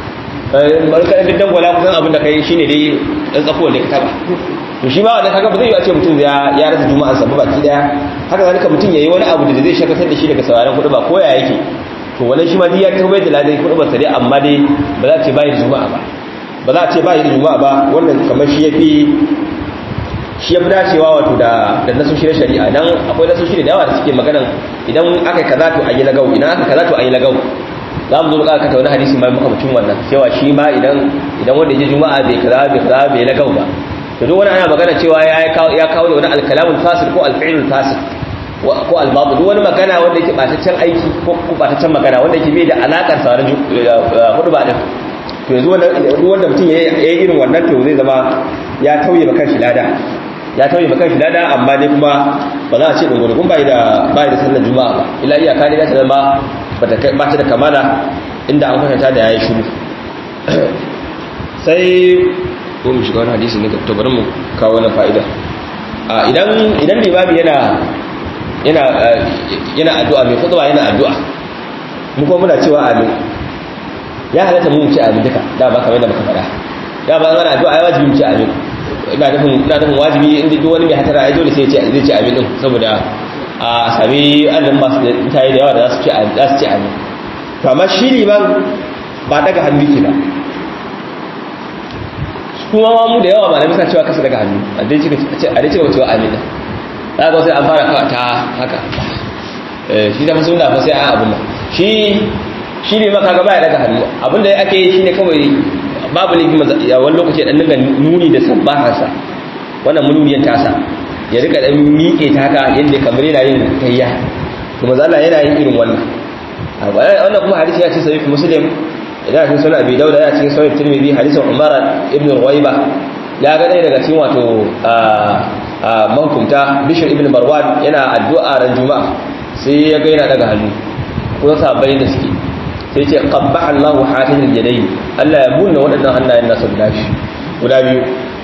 barka da dan gwala kusan abin da kai shine dai dan tsakuwa ne ka taba to shi ba wannan kaga ba zai yi a ce mutum ya ya rasa juma'ar sa ba baki daya haka zalika mutum yayi wani abu da zai shakatar da shi daga sauraron kudu ba ko ya yake to wannan shi ma dai ya taubai da ladan kudu ba sai amma dai ba za a ce bai da juma'a ba ba za a ce bai da juma'a ba wannan kamar shi yafi shi yafi dacewa wato da da nasoshi na shari'a dan akwai nasoshi da yawa da suke maganan idan aka yi kaza to ayi lagau idan aka kaza to ayi lagau za mu zo da aka wani hadisi mai maka mutum wannan cewa shi ma idan idan wanda ya juma'a bai kaza bai kaza bai lagau ba to duk wani ana magana cewa ya kawo ya kawo da wani alkalamul fasid ko alfi'lul fasid ko albabu duk wani magana wanda yake bataccen aiki ko bataccen magana wanda yake bai da alakar sauran hudu ba din to yanzu duk wanda mutum ya yi irin wannan to zai zama ya tauye maka shi lada ya tauye maka shi lada amma dai kuma ba za a ce dogon bai da bai da sallar juma'a ba ila iyaka ne ta zama ba ta da kamala inda an kwatanta da yayi shiru sai ko mu shiga wani hadisi ne to bari mu kawo wannan fa'ida idan idan limami yana yana yana addu'a mai khutba yana addu'a mu kuma muna cewa amin ya halatta mu ci amin duka da ba kamar da muka faɗa da ba ana addu'a ya wajibi mu ci amin ina nufin ina nufin wajibi inda duk wani mai hatara ai dole sai ya ci zai ci amin din saboda a sami annan masu mutane da yawa da za su ci za su ci amin to amma shi liman ba daga hannu ke ba kuma ma mu da yawa ba na bisa cewa kasa daga hannu a dai cika a dai cika cewa amin za ka sai an fara kawa ta haka shi da musulun da fa sai an abin nan shi shi ne maka gaba ya daga hannu abinda ya ake yi shi ne kawai babu ne a wani lokaci dan dinga nuni da sabbahansa wannan mununiyan tasa ya rika dan miƙe ta haka yadda kamar yana yin tayya to maza Allah yana yin irin wannan wannan kuma hadisi ya ce sahih muslim idan cikin sunan abi dauda ya cikin sahih tirmidhi hadisin umara ibn ruwaiba ya ga ɗaya daga cikin wato mahukumta bishir ibn marwan yana addu'a ran juma'a sai ya ga yana daga hannu kuma sahabbai da suke sai ce qabbaha Allahu hafizul yadayn Allah ya bunna waɗannan hannayen nasu guda biyu guda biyu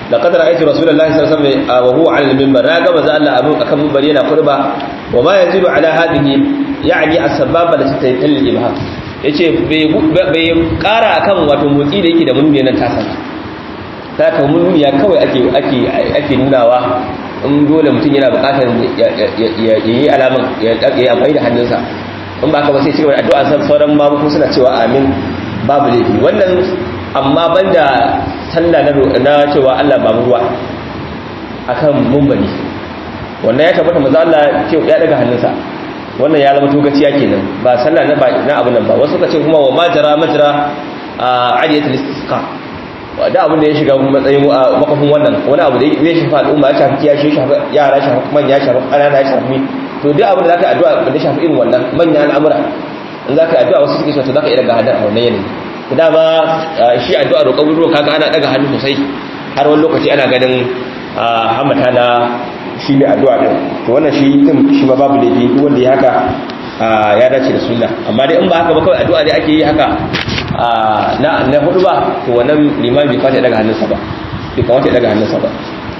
laqad ra'aytu rasulullahi sallallahu alaihi wasallam wa huwa 'ala al-minbar na ga manzo Allah abu akan minbar yana kurba wa ma yazidu 'ala hadhihi ya'ni as-sababa da tayyil ibham yace bai kara akan wato motsi da yake da mununi nan tasa ta ka mununi ya kawai ake ake ake nunawa in dole mutum yana bukatar ya yi alaman ya yi amfani da hannunsa in ba ka ba sai cigaba da addu'a san sauran babu suna cewa amin babu laifi wannan amma banda sallah na cewa Allah ba mu ruwa akan mumbali wannan ya tabbata manzo Allah ce ya daga hannunsa wannan ya zama togaciya kenan ba sallah na na abun nan ba wasu suka ce kuma wa majra majra adiyatul istisqa da abin da ya shiga matsayin makafin wannan wani abu da zai shafi al'umma ya shafi kiyashi ya shafi yara ya shafi manya ya shafi ƙanana ya shafi to duk abin da zaka addu'a da shafi irin wannan manyan al'amura in zaka addu'a wasu suke so to zaka iya daga hadar a wannan yanayi to dama shi addu'a roƙon ruwa kaga ana daga hannu sosai har wani lokaci ana ganin hamata na shi ne addu'a din to wannan shi din shi ma babu laifi duk wanda ya haka ya dace da sunna amma dai in ba haka ba kawai addu'a dai ake yi haka na na hudu ba to wannan liman bai kwata daga hannunsa ba bai kamata ya daga hannunsa ba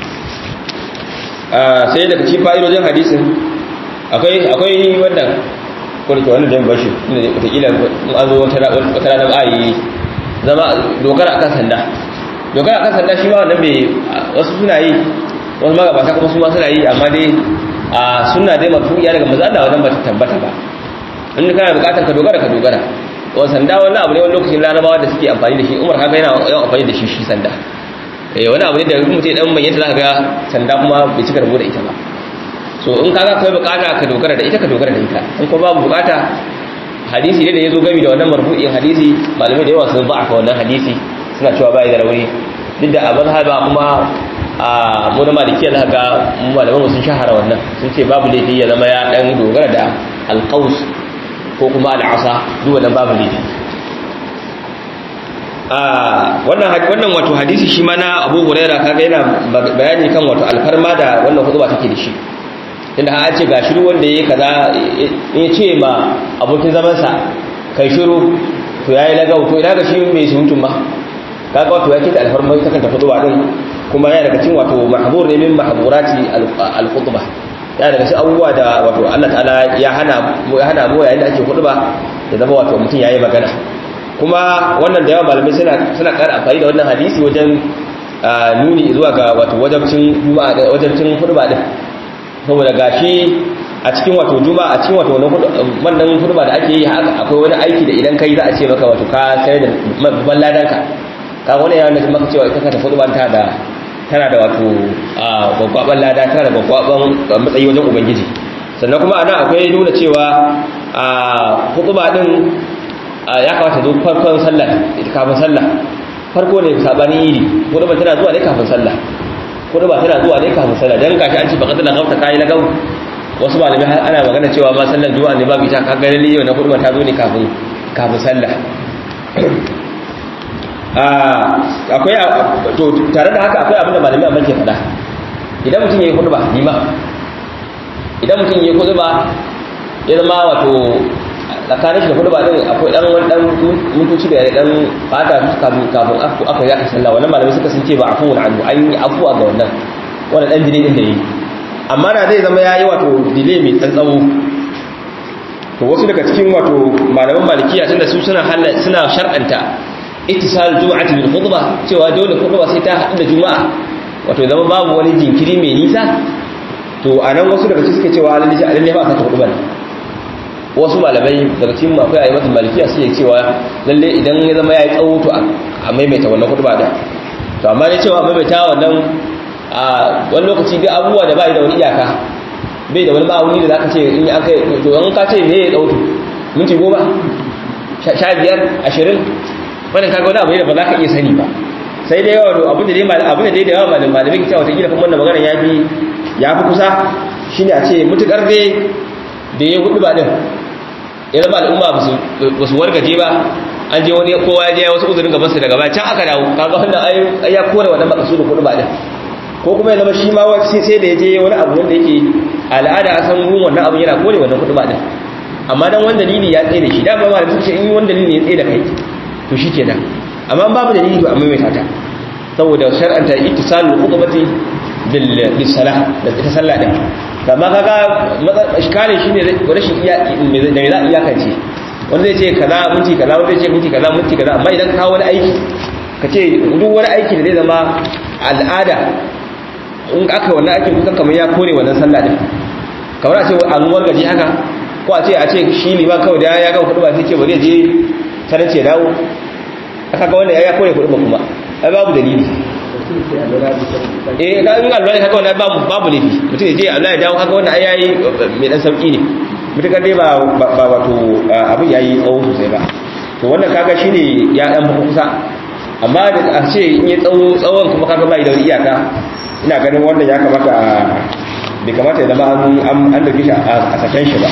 sai daga cikin fa'idojin hadisin akwai akwai wannan kurke wannan dan bashi inda wataƙila in an zo wata rana ba a yi zama dogara akan sanda dogara akan sanda shi ma wannan bai wasu suna yi wasu magabata kuma su ma suna yi amma dai a suna dai mafu'iya daga maza Allah wannan ba ta tabbata ba in kana bukatar ka dogara ka dogara wa sanda wani abu ne wani lokacin larabawa da suke amfani da shi umar haka yana yawan amfani da shi shi sanda eh wani abu ne da mutum dan manyan zaka ga sanda kuma bai cika rabo da ita ba so in kaga kai bukata ka dogara da ita ka dogara da ita in ko babu bukata hadisi ne da yazo gami da wannan marfu'in hadisi malamai da yawa sun ba aka wannan hadisi suna cewa bai da rauni duk da abin haba kuma a mu da malikiya za ga malaman sun shahara wannan sun ce babu laifi ya zama ya dan dogara da alqaus ko kuma al'asa duk wannan babu laifi wannan wannan wato hadisi shi ma na Abu Huraira kaga yana bayani kan wato alfarma da wannan hutuba take da shi inda an ce ga shiru wanda yayi kaza in ce ma abokin zaman sa kai shiru to yayi lagau to ina ga shi mai surutun ba kaga wato yake da alfarma ta kanta hutuba din kuma yana daga cikin wato mahbur ne min mahburati al-khutbah ya daga shi abubuwa da wato Allah ta'ala ya hana ya hana mu yayin da ake ba da zama wato mutum yayi magana kuma wannan da yawa malamai suna suna ƙara amfani da wannan hadisi wajen nuni zuwa ga wato wajabcin juma'a da wajabcin khutba din saboda gashi a cikin wato juma'a a cikin wato wannan khutba da ake yi akwai wani aiki da idan kai za a ce maka wato ka sai da babban ladanka ka wani ya nuna maka cewa ita ka ta khutba ta da tana da wato gwaggwaban lada tana da gwaggwaban matsayi wajen ubangiji sannan kuma ana akwai nuna cewa a hukuba din ya kawata zo farkon sallah kafin sallah farko ne sabanin yidi hukuba tana zuwa ne kafin sallah hukuba tana zuwa ne kafin sallah dan kashi an ce baka tana gauta kai lagau wasu malamai har ana magana cewa ma sallar juma'a ne babu ita ka ga lalle yau na hukuba ta zo ne kafin kafin sallah akwai to tare da haka akwai abin da malami amma ke faɗa idan mutum yayi khutba lima idan mutum yayi khutba ya zama wato tsakanin shi da khutba din akwai dan wani dan mutunci da ya dan fata kafin kafin aku aka yi aka sallah wannan malami suka sun ce ba afu wani annu an yi afuwa ga wannan wannan dan delay din da yi amma da zai zama yayi wato delay mai dan tsawo to wasu daga cikin wato malaman malikiya tunda su suna suna shar'anta ittisal juma'ati bil khutbah cewa dole khutba sai ta haɗu da juma'a wato zama babu wani jinkiri mai nisa to anan wasu daga cikin suke cewa lalle lalle ba ka ta khutba wasu malamai daga cikin akwai ayyukan malikiya suke cewa lalle idan ya zama yayi tsawo to a maimaita wannan khutba da to amma dai cewa maimaita wannan a wani lokaci duk abubuwa da bai da wani iyaka bai da wani ma'auni da zaka ce in an kai to an ka ce me ya dauto minti goma sha biyar ashirin wannan kaga wani abu ne da ba za ka iya sani ba sai dai yawa abin da dai abin da dai da yawa malamin malamin kita wata gida kuma wannan magana ya fi ya fi kusa shine a ce mutukar dai da ya hudu ba din ya zama al'umma ba su wargaje ba an je wani kowa ya je wasu uzurin gabansa daga baya can aka dawo kaga wannan ai ya kore wannan makasudin hudu ba din ko kuma ya zama shi ma sai da ya je wani abu wanda yake al'ada a san ruwan wannan abu yana kore wannan hudu ba din amma dan wani dalili ya tsaye da shi dama malamin sun ce in wani dalili ya tsaye da kai to shi ke nan amma babu dalili to a maimaita ta saboda shar'anta ittisalul khutbati bil bisalah da ta sallah din amma kaga iskalin shine rashin iya da za iyakance wanda zai ce kaza minti kaza wanda zai ce minti kaza minti kaza amma idan ka wani aiki ka ce duk wani aiki da zai zama al'ada in aka wannan aikin kusan kamar ya kore wannan sallah din kamar a ce an wargaje haka ko a ce a ce shi liman kawai da ya ga kudu ba sai ce bari je sanar ce dawo aka ga wanda ya kore kudu ba kuma ai babu dalili eh ka in Allah haka wannan babu babu laifi mutum ya je Allah ya dawo haka wannan ai yayi mai dan sauki ne mutukar dai ba ba wato abin yayi tsawo sosai ba to wannan kaga shine ya dan kusa amma da a ce in yi tsawo tsawon kuma kaga bai da iyaka ina ganin wannan ya kamata bai kamata ya zama an an da shi a sakan shi ba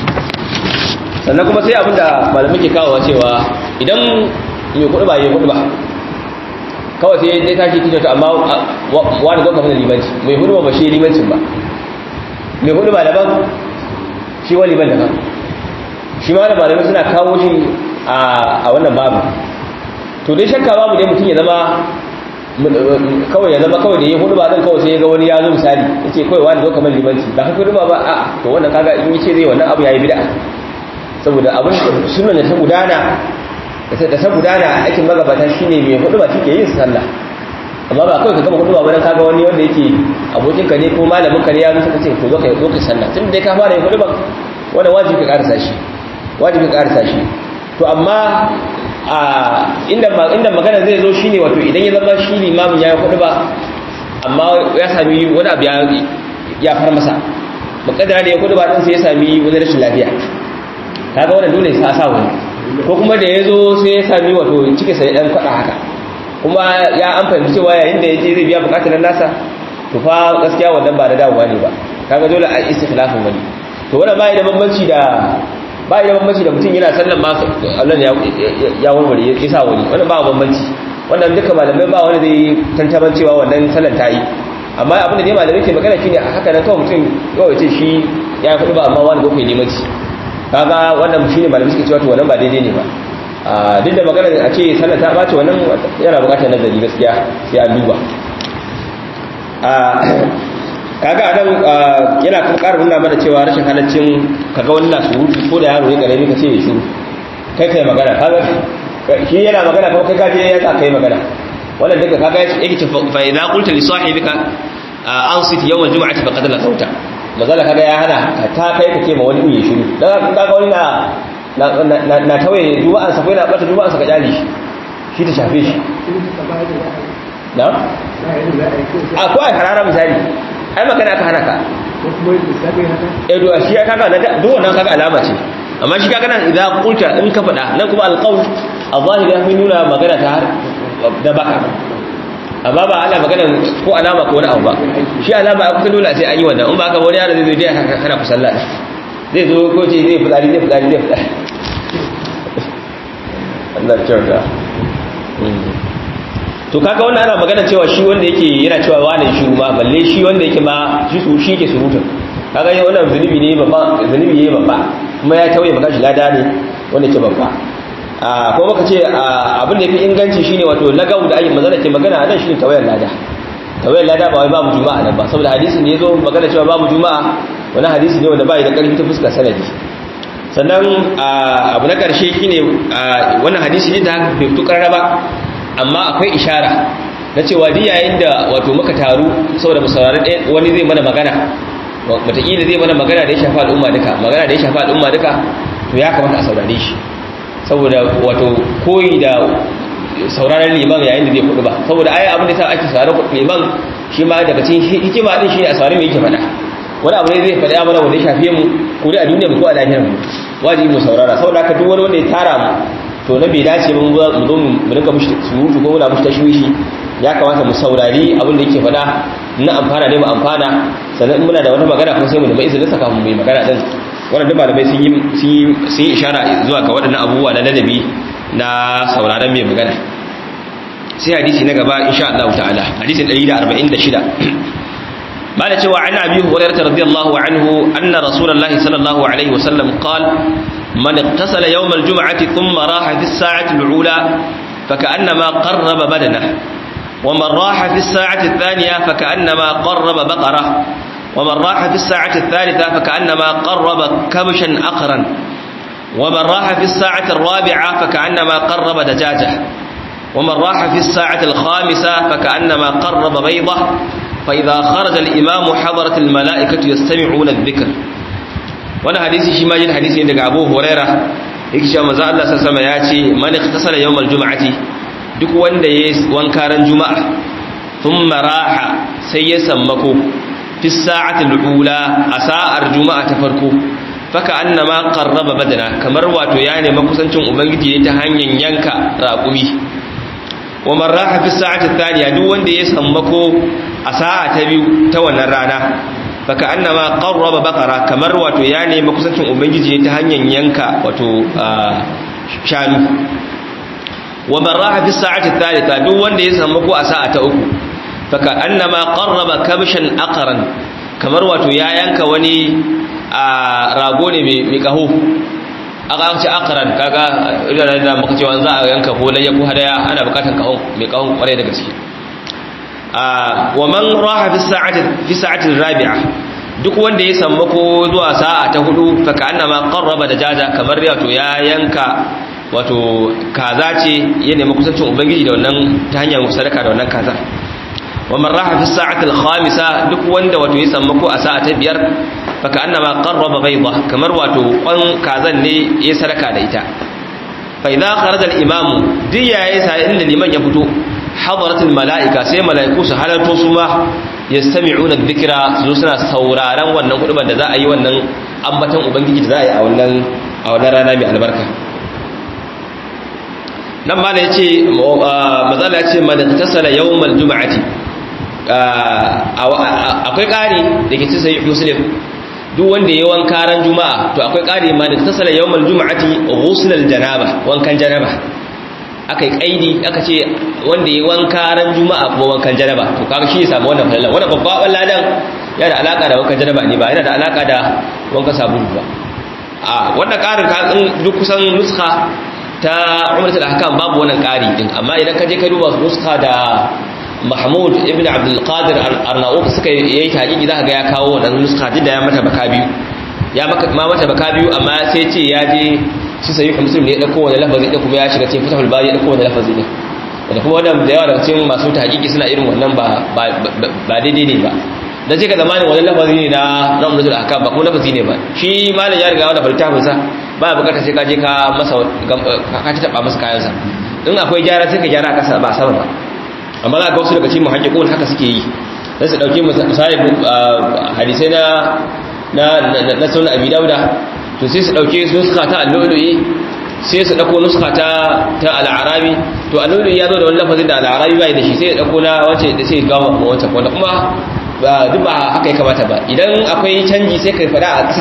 sannan kuma sai abinda malamin ke kawo cewa idan mai kuɗi ba yi kuɗi ba kawai sai dai tashi kishin ta amma wani gwamna mana limanci mai hudu ba shi limancin ba mai hudu ba daban shi wani liman daban shi ma da malamai suna kawo shi a wannan babu to dai shakka babu dai mutum ya zama kawai ya zama kawai da ya hudu ba zan kawai sai ya ga wani ya zo misali ya ce kawai wani zo kamar limanci ba haka hudu ba ba a to wannan kaga in yi ce zai wannan abu ya yi bida saboda abin sunan da ta gudana da ta gudana aikin magabata shine mai hudu ba take yin sallah amma ba kawai ka gama hudu ba wani kaga wani wanda yake abokinka ne ko malamin ka ne ya musu kace to zo ka zo ka sallah tun dai ka fara yin hudu ba wannan wajibi ka karasa shi wajibi ka karasa shi to amma a inda inda magana zai zo shine wato idan ya zama shi limamin ya yi hudu ba amma ya sami wani abu ya far masa mukaddara da ya hudu ba din sai ya sami wani rashin lafiya kaga wannan dole sa sa wani ko kuma da ya zo sai ya sami wato cike sai dan kwada haka kuma ya an fahimci cewa yayin da yaje zai biya bukatun nasa to fa gaskiya wannan ba da dawowa ne ba kaga dole a istikhlafin wani to wannan bai da bambanci da bai da bambanci da mutum yana sallan ma Allah ya ya warware ya sa wani wannan ba bambanci wannan duka malamai ba wani zai tantaban cewa wannan sallan ta yi amma abin da dai malamai ke magana shine haka nan kawai mutum kawai ce shi ya yi kudu ba amma wani bakwai limanci kaga wannan shine malamai suke cewa to wannan ba daidai ne ba duk da magana a ce sallar ta ɓace wannan yana buƙatar nazari gaskiya sai an duba kaga a nan yana kuma ƙara nuna mana cewa rashin halaccin kaga wani na surutu ko da yaro ya ƙarami ka ce ya shiru kai kai magana kaga shi yana magana kuma kai kaje ya sa kai magana wannan duka kaga yake ce fa idza qulta li sahibika ansit yawm al-jum'ati faqad la sauta mazala kaga ya hana ta kai kake ma wani ya shiru dan kaga wani na na tawaye juma'an sa ko yana bata juma'an sa ka jali shi shi ta shafe shi na a ko ai harara misali ai magana aka hana ka eh do shi kaga na duk wannan kaga alama ce amma shi kaga nan idan qulta in ka fada nan kuma alqawl al-zahir ya nuna magana ta har da baka amma ba ana magana ko alama ko wani abu ba shi alama a kusa dole sai an yi wannan in ba ka wani yaro zai zo dai hana ku sallah zai zo ko ce zai fitsari zai fitsari zai fitsari Allah kyauta to kaga wannan ana magana cewa shi wanda yake yana cewa wani shi ma balle shi wanda yake ma shi su shi ke surutun kaga yau wannan zunubi ne babba zunubi ne babba kuma ya tauye maka shi lada ne wanda ke babba ko baka ce abin da yafi inganci shine wato lagau da ayi magana ke magana a nan shine tawayar lada tawayar lada ba wai babu juma'a nan ba saboda hadisin da yazo magana cewa babu juma'a wani hadisi ne wanda bai da karfi ta fuskar sanadi sannan abu na karshe shine wannan hadisi ne da bai fito karara ba amma akwai ishara na cewa duk yayin da wato muka taru saboda mu saurari wani zai mana magana wataƙila zai mana magana da ya shafa al'umma duka magana da ya shafa al'umma duka to ya kamata a saurare shi saboda wato koyi da sauraron liman yayin da zai kudu ba saboda ai abin da sa ake sauraron liman shi ma daga cikin hikima din shi ne a saurari me yake faɗa wani abu ne zai faɗa mana wanda ya shafe mu ko da a duniya mu ko a lafiyar mu wajibi mu saurara saboda haka duk wani wanda ya tara mu to na bai dace mun mu zo mu rinka mushi surutu ko muna mushi tashwishi ya kamata mu saurari abin da yake faɗa na amfana ne mu amfana sannan muna da wata magana kuma sai mu nemi izinin saka mu mai magana din wannan duk malamai sun yi sun yi ishara zuwa ga waɗannan abubuwa na ladabi na sauraron mai magana sai hadisi na gaba insha Allah ta'ala hadisin 146 bala cewa an abi hurairah radiyallahu anhu anna rasulullahi sallallahu alaihi wasallam qala man ittasala yawm al-jum'ati thumma raha fi as-sa'ati al-ula فكأنما قرب بدنه ومن راح في الساعة الثانية فكأنما قرب بقرة ومن راح في الساعة الثالثة فكأنما قرب كبشا أقرا ومن راح في الساعة الرابعة فكأنما قرب دجاجة ومن راح في الساعة الخامسة فكأنما قرب بيضة فإذا خرج الإمام حضرت الملائكة يستمعون الذكر وانا حديثي شما جين حديثي عندك أبو هريرة يكشى مزا الله سلسل ياتي من اختصل يوم الجمعة duk wanda ya wankaran juma'a thumma raha sai ya sammako fi sa'atil ula a sa'ar juma'a ta farko faka annama qarraba badana kamar wato ya nemi kusancin ubangiji ne ta hanyar yanka raƙumi wa man raha fi sa'ati thaniya duk wanda ya sammako a sa'a ta biyu ta wannan rana faka annama qarraba baqara kamar wato ya nemi kusancin ubangiji ne ta hanyar yanka wato shanu wa man raha fi sa'ati thalitha duk wanda ya sammako a sa'a ta uku faka annama qarraba kabshan aqran kamar wato ya yanka wani a rago ne mai kaho aka ce akaran kaga idan da muka cewa za a yanka ko layya ko hadaya ana bukatan kahon mai kahon kwarai da gaske a wa man raha fi sa'ati fi sa'ati rabi'a duk wanda ya sammako zuwa sa'a ta hudu fa annama qarraba dajaja kamar wato ya yanka wato kaza ce ya nemi kusancin ubangiji da wannan ta hanyar sadaka da wannan kaza wa man raha fi sa'ati al-khamisa duk wanda wato ya sammako a sa'a ta biyar faka annama qarraba bayda kamar wato kwan kazan ne ya sadaka da ita fa idza kharaja al-imamu diya yayi sai inda liman ya fito hadaratul malaika sai malaiku su halarto su ma yastami'una adh-dhikra su suna sauraron wannan kuduban da za a yi wannan ambatan ubangiji da za a yi a wannan a wannan rana mai albarka nan ma yace mazala yace man tasala yawmal jum'ati akwai ƙari da ke ci sai muslim duk wanda ya wanka ran juma'a to akwai ƙari ma da tasala yawmal juma'ati ghuslal janaba wankan janaba akai kaidi aka ce wanda ya wanka ran juma'a kuma wankan janaba to kaga shi ya samu wannan falalan wannan babban ladan yana da alaka da wankan janaba ne ba yana da alaka da wankan sabulu ba a wannan ƙarin ka duk kusan nuskha ta umratul ahkam babu wannan ƙari din amma idan ka je ka duba nuskha da mahmud ibn abdulkadir arnauk suka yi hakiki za ga ya kawo wannan nuska da ya mata baka biyu ya ma mata baka biyu amma sai ce ya je shi sai muslim ne ya dauko wani lafazi da kuma ya shiga cikin fatahul bari ya dauko wani lafazi ne wanda kuma wannan da yawa daga cikin masu ta hakiki suna irin wannan ba ba daidai ne ba dan sai ka zamanin wani lafazi ne na na ummatul ahkam ba kuma lafazi ne ba shi malam ya riga wanda faltafin sa ba bukatar sai ka je ka masa ka ta taba masa kayan sa in akwai gyara sai ka gyara kasa ba sama ba amma za ga wasu daga cikin muhajjiqun haka suke yi sai su dauki misali hadisai na na na sunan abi dauda to sai su dauke nuska ta al-lu'lu'i sai su dauko nuska ta ta al-arabi to al-lu'lu'i ya zo da wani lafazin da al-arabi bai da shi sai ya dauko na wace da sai ga wata wanda kuma ba duk ba haka ya kamata ba idan akwai canji sai kai fada a ƙasa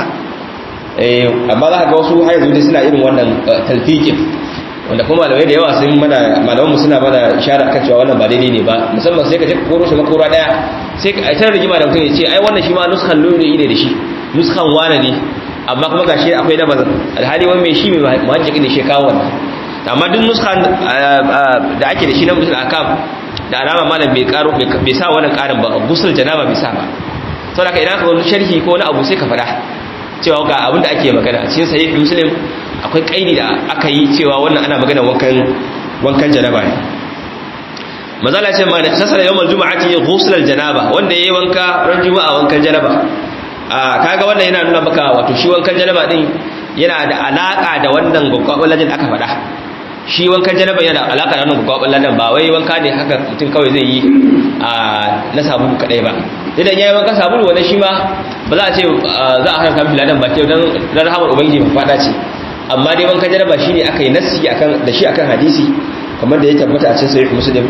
eh amma za ka ga wasu har yanzu suna irin wannan talfiqin wanda kuma malamai da yawa sun mana malamanmu suna mana ishara kan cewa wannan ba daidai ne ba musamman sai ka je koro shi makora daya sai ka aitar rigima da mutum ya ce ai wannan shi ma nuskan lulu ne da shi nuskan wane ne amma kuma gashi akwai na bazan alhali wani mai shi mai muhajjiki ne shi kawo wannan amma duk nuskan da ake da shi na mutum akam da alama malam bai karo bai sa wannan karin ba gusul janaba bai sa ba saboda ka idan ka wani sharhi ko wani abu sai ka faɗa cewa ga abin da ake magana a cikin sahih muslim akwai kaidi da aka yi cewa wannan ana magana wankan wankan janaba ne mazala ce ma da tasala yawmal juma'ati ghusl janaba wanda yayi wanka ran juma'a wankan janaba a kaga wannan yana nuna maka wato shi wankan janaba din yana da alaka da wannan gwaggwabin ladan aka faɗa shi wankan janaba yana da alaka da wannan gwaggwabin ladan ba wai wanka ne haka mutum kawai zai yi a na sabulu kadai ba idan yayi wanka sabulu wannan shi ma ba za a ce za a haramta mishi ladan ba ke dan rahamar ubangiji ba fada ce amma dai wankan janaba shine aka yi nassi akan da shi akan hadisi kamar da ya tabbata a cikin sahih muslim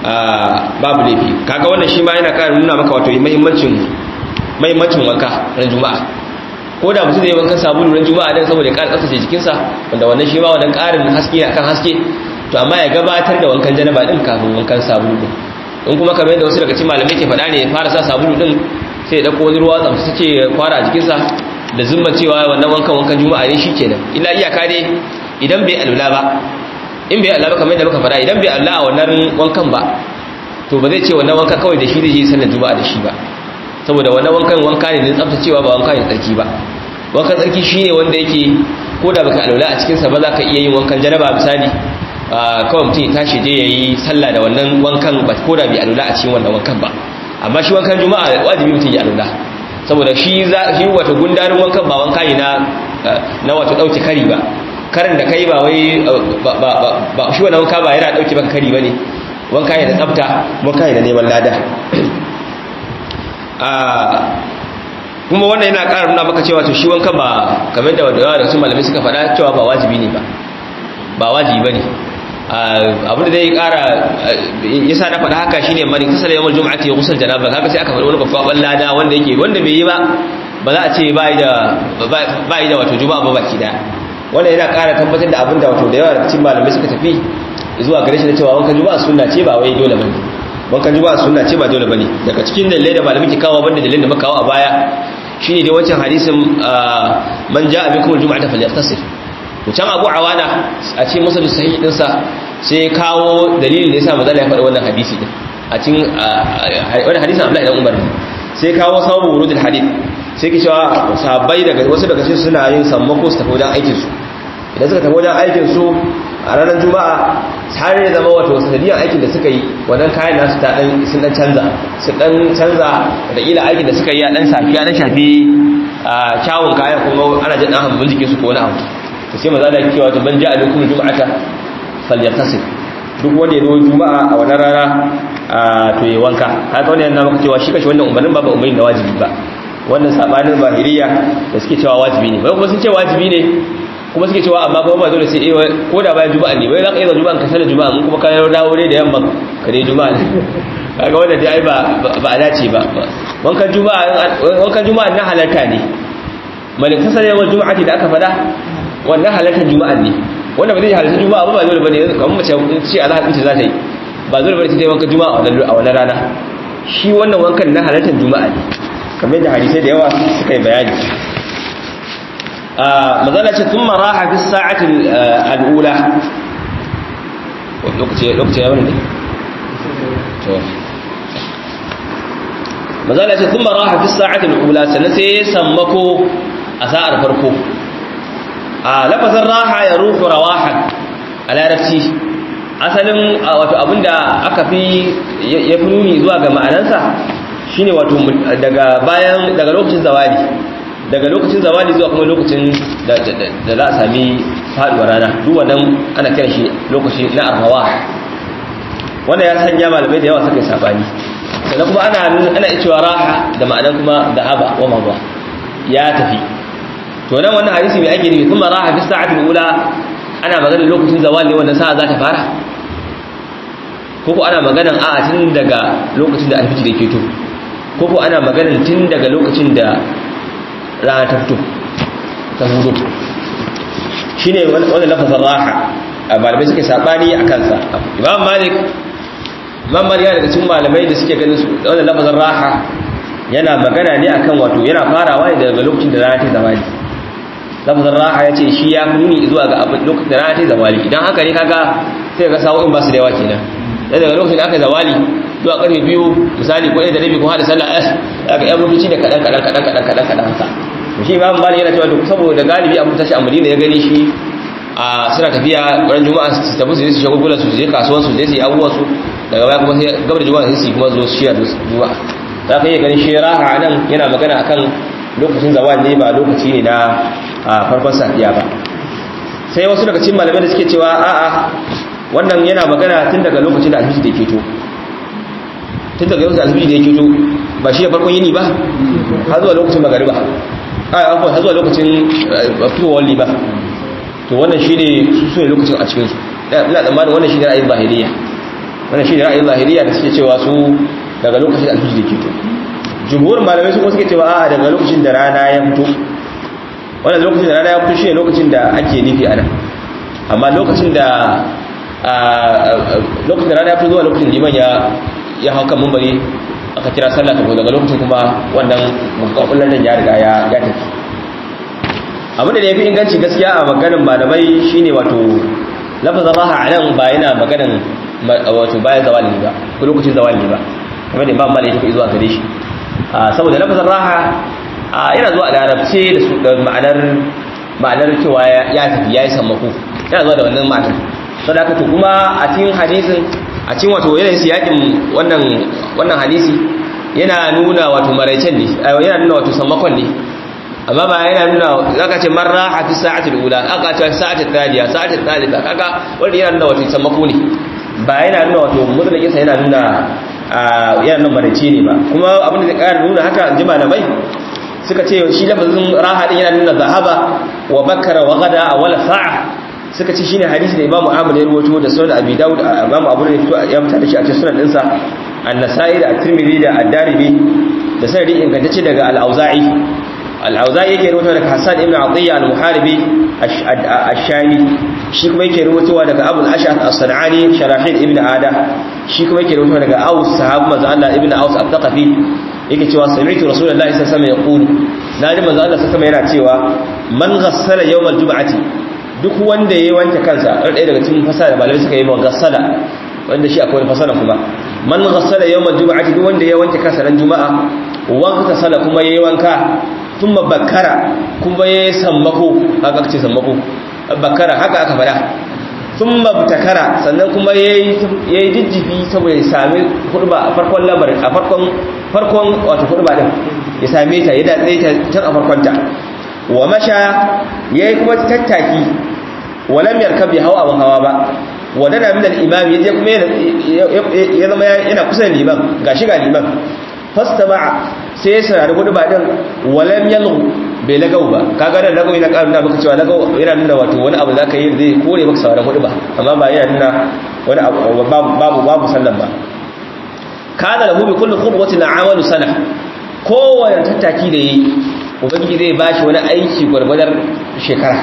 babu laifi kaga wannan shi ma yana ƙara nuna maka wato muhimmancin muhimmancin wanka ran juma'a ko da mutum zai wankan sabulu ran juma'a dan saboda ya ƙara tsaftace jikinsa wanda wannan shi ma wannan ƙarin haske akan haske to amma ya gabatar da wankan janaba din kafin wankan sabulu din in kuma kamar yadda wasu daga cikin malamai ke faɗa ne ya fara sa sabulu din sai ya dauko wani ruwa tsaftace ya kwara a jikinsa da zumma cewa wannan wankan wankan juma'a ne shikenan illa iyaka dai idan bai alula ba in bai Allah ba kamar yadda muka fara idan bai Allah a wannan wankan ba to ba zai ce wannan wanka kawai da shi zai je sallar juma'a da shi ba saboda wannan wankan wanka ne na tsaftacewa ba wanka ne tsarki ba wankan tsarki shine wanda yake ko da baka alwala a cikin sa ba za ka iya yin wankan janaba misali kawai mutum ya tashi je yayi sallah da wannan wankan ba ko da bai alwala a cikin wannan wankan ba amma shi wankan juma'a wajibi mutum ya alwala saboda shi za shi wata gundarin wankan ba wanka ne na na wato dauke kari ba karin da kai ba wai ba shi wannan wanka ba yana dauke maka kari bane wanka ne da tsafta wanka ne da neman lada kuma wannan yana ƙara nuna maka cewa to shi wanka ba kamar da wadawa da su malamai suka faɗa cewa ba wajibi ne ba ba wajibi ba ne abin da zai ƙara ya sa na faɗa haka shi ne mani kasar yawon juma'ati ya kusur janaba haka sai aka faɗi wani babban lada wanda yake wanda bai yi ba ba za a ce ba yi da wato juma'a ba baki daya wannan yana ƙara tabbatar da abin da wato da yawa da cikin malamai suka tafi zuwa gare shi da cewa wankan juma'a sunna ce ba wai dole bane wankan juma'a sunna ce ba dole bane daga cikin dalilai da malamai ke kawo banda dalilin da muka kawo a baya shine dai wancan hadisin man ja'a bikum aljum'ata falyaghtasil to can Abu Awana a cikin musnad sahih din sa sai kawo dalilin da yasa manzo ya faɗa wannan hadisi din a cikin wannan hadisin Abdullahi dan Umar sai kawo sababu wurudul hadith sai ki cewa sahabbai daga wasu daga cikin suna yin sammako su tafi wajen aikin su idan suka tafi wajen aikin su a ranar juma'a har ya zama wato sanadiyar aikin da suka yi wannan kayan nasu ta dan sun dan canza su dan canza da ila aikin da suka yi a dan safi a dan shafi kyawun kayan kuma ana jin dan hambun jikin su ko wani abu to sai maza da cewa to ban ja'a bikum juma'ata falyaghtasil duk wanda ya zo juma'a a wannan rana to ya wanka haka wannan yana maka cewa shi kashi wannan umarnin ba ba umarnin da wajibi ba wannan sabanin zahiriya da suke cewa wajibi ne bai kuma sun ce wajibi ne kuma suke cewa amma kuma ba dole sai eh ko da bayan juma'a ne bai za ka iya zuwa juma'a ka sallar juma'a mun kuma ka dawo ne da yamma ka dai juma'a ne kaga wanda dai ba ba a dace ba wankan juma'a wankan juma'a na halarta ne malik kasar yawan juma'a da aka fada wannan halartar juma'a ne wanda ba zai halarta juma'a ba ba dole bane kamar mace ce a zahar ɗinta za ta yi ba dole bane ta yi wankan juma'a a wannan rana shi wannan wankan na halartar juma'a ne kamar yadda hadisai da yawa suka yi bayani mazala ce sun maraha fi sa'atin al'ula lokaci ya wani ne? mazala ce sun maraha fi sa'atin al'ula sannan sai ya sammako a sa'ar farko a lafazin raha ya rufu rawahan a larabci asalin wato abinda aka fi ya fi nuni zuwa ga ma'anansa shine wato daga bayan daga lokacin zawali daga lokacin zawali zuwa kuma lokacin da za a sami faduwar rana duk wannan ana kiran shi lokaci na arhawa wanda ya sanya malamai da yawa suka yi sabani sannan kuma ana ana cewa raha da ma'anar kuma dahaba wa mawa ya tafi to nan wannan hadisi mai ake nufi kuma raha fi sa'atul ula ana maganar lokacin zawali wannan sa'a za ta fara ko ko ana maganar a'a tun daga lokacin da alfiji da ke to ko ko ana maganar tun daga lokacin da rana ta fito ta hudu shi ne wanda lafazin raha a malamai suke saɓani a kansa imam malik imam malik yana daga cikin malamai da suke ganin wanda lafazin raha yana magana ne akan wato yana farawa ne daga lokacin da rana ta zawali lafazin raha ya ce shi ya fi nuni zuwa ga abin lokacin da rana ta zawali idan haka ne kaga sai ga sa'o'in ba su da yawa kenan daga lokacin da aka zawali zuwa karfe biyu misali ko ɗaya da rabi ko hada sallah eh aka yan mutuci da kaɗan kaɗan kaɗan kaɗan kaɗan kaɗan haka shi imam malik yana cewa duk saboda galibi abin tashi a madina ya gani shi a suna tafiya ran juma'a su tafi su je su shagulgula su je kasuwan su je su yi abubuwan su daga baya kuma sai gabar juma'a sai su kuma zo su shiya da juma'a za ka iya ganin shi raha nan yana magana akan lokacin zawal ne ba lokaci ne na farkon safiya ba sai wasu daga cikin malamai da suke cewa a'a wannan yana magana tun daga lokacin da alfiji da ke to tun daga lokacin alfiji da ke to ba shi ya farkon yini ba har zuwa lokacin magariba a afuwa har zuwa lokacin fitowar liba to wannan shi ne su ne lokacin a cikinsu ina tsammanin wannan shi ne ra'ayin zahiriya wannan shi ne ra'ayin zahiriya da suke cewa su daga lokacin da alfiji da ke to jumhurin malamai su kuma suke cewa a daga lokacin da rana ya fito wannan lokacin da rana ya fito shi ne lokacin da ake nufi a nan amma lokacin da lokacin da rana ya fito zuwa lokacin liman ya ya hau kan mumbari aka kira sallah ta daga lokacin kuma wannan makakullar nan ya riga ya tafi abin da ya fi inganci gaskiya a maganin malamai shine wato lafazin raha a nan ba yana maganan wato bayan zawali ba ko lokacin zawali ba kamar da imam malik ya zuwa gare shi saboda lafazin raha yana zuwa a larabce da su da ma'anar ma'anar cewa ya tafi ya yi sammako yana zuwa da wannan ma'anar sau da to kuma a cikin hadisin a cikin wato yanayin siyakin wannan wannan hadisi yana nuna wato maraicen ne yana nuna wato sammakon ne amma ba yana nuna zaka ce marra a fi sa'atul ula aka ce sa'atul thaniya sa'atul thalitha kaga wanda yana nuna wato sammako ne ba yana nuna wato mutlaqin sa yana nuna yana nuna maraice ne ba kuma abin da zai ƙara nuna haka ji malamai suka ce shi lafazin raha din yana nuna zahaba wa bakara wa gada wala sa'a suka ce shine hadisi da Imam Ahmad ya rawaito da Sunan Abi Dawud Imam Abu Dawud ya fita da shi a cikin sunan dinsa An-Nasa'i da At-Tirmidhi da Ad-Darimi da sanadi ingantacce daga Al-Auza'i Al-Auza'i yake rawaito daga Hassan ibn Atiyya Al-Muharibi Ash-Shami shi kuma yake rawaitowa daga Abu Al-Ash'ath As-San'ani Sharahil ibn Ada shi kuma yake rawaitowa daga Aus sahabu manzo Allah ibn Aus Al-Thaqafi yake cewa sami'tu Rasulullahi sallallahu alaihi wasallam yaqulu naji manzo Allah sallallahu alaihi wasallam yana cewa man ghassala yawmal jum'ati duk wanda ya wanke kansa ɗaya daga cikin fasara malamai suka yi ma gassala wanda shi akwai fasara kuma man gassala yawmal juma'ati duk wanda ya wanke kansa ran juma'a wanka sala kuma yayi wanka thumma bakara kuma yayi sammako haka ce sammako bakara haka aka fada thumma butakara sannan kuma yayi yayi jijjifi saboda ya sami hurba a farkon lamarin a farkon farkon wato hurba din ya same ta ya datse ta tun a farkon ta wa masha yayi kuma tattaki walam yarkab ya hawa hawa ba wadana min al-imam yaje kuma ya zama yana kusa da liman gashi ga liman fastama'a sai ya sarari hudu ba din walam yalghu bai lagau ba kaga da lagau yana karin da maka cewa lagau yana nuna wato wani abu zaka yi zai kore maka sauraron hudu ba amma ba yana nuna wani abu babu babu sallan ba kana lahu bi kulli khutwatin amalu sana kowane tattaki da yi ubangiji zai bashi wani aiki gwargwadar shekara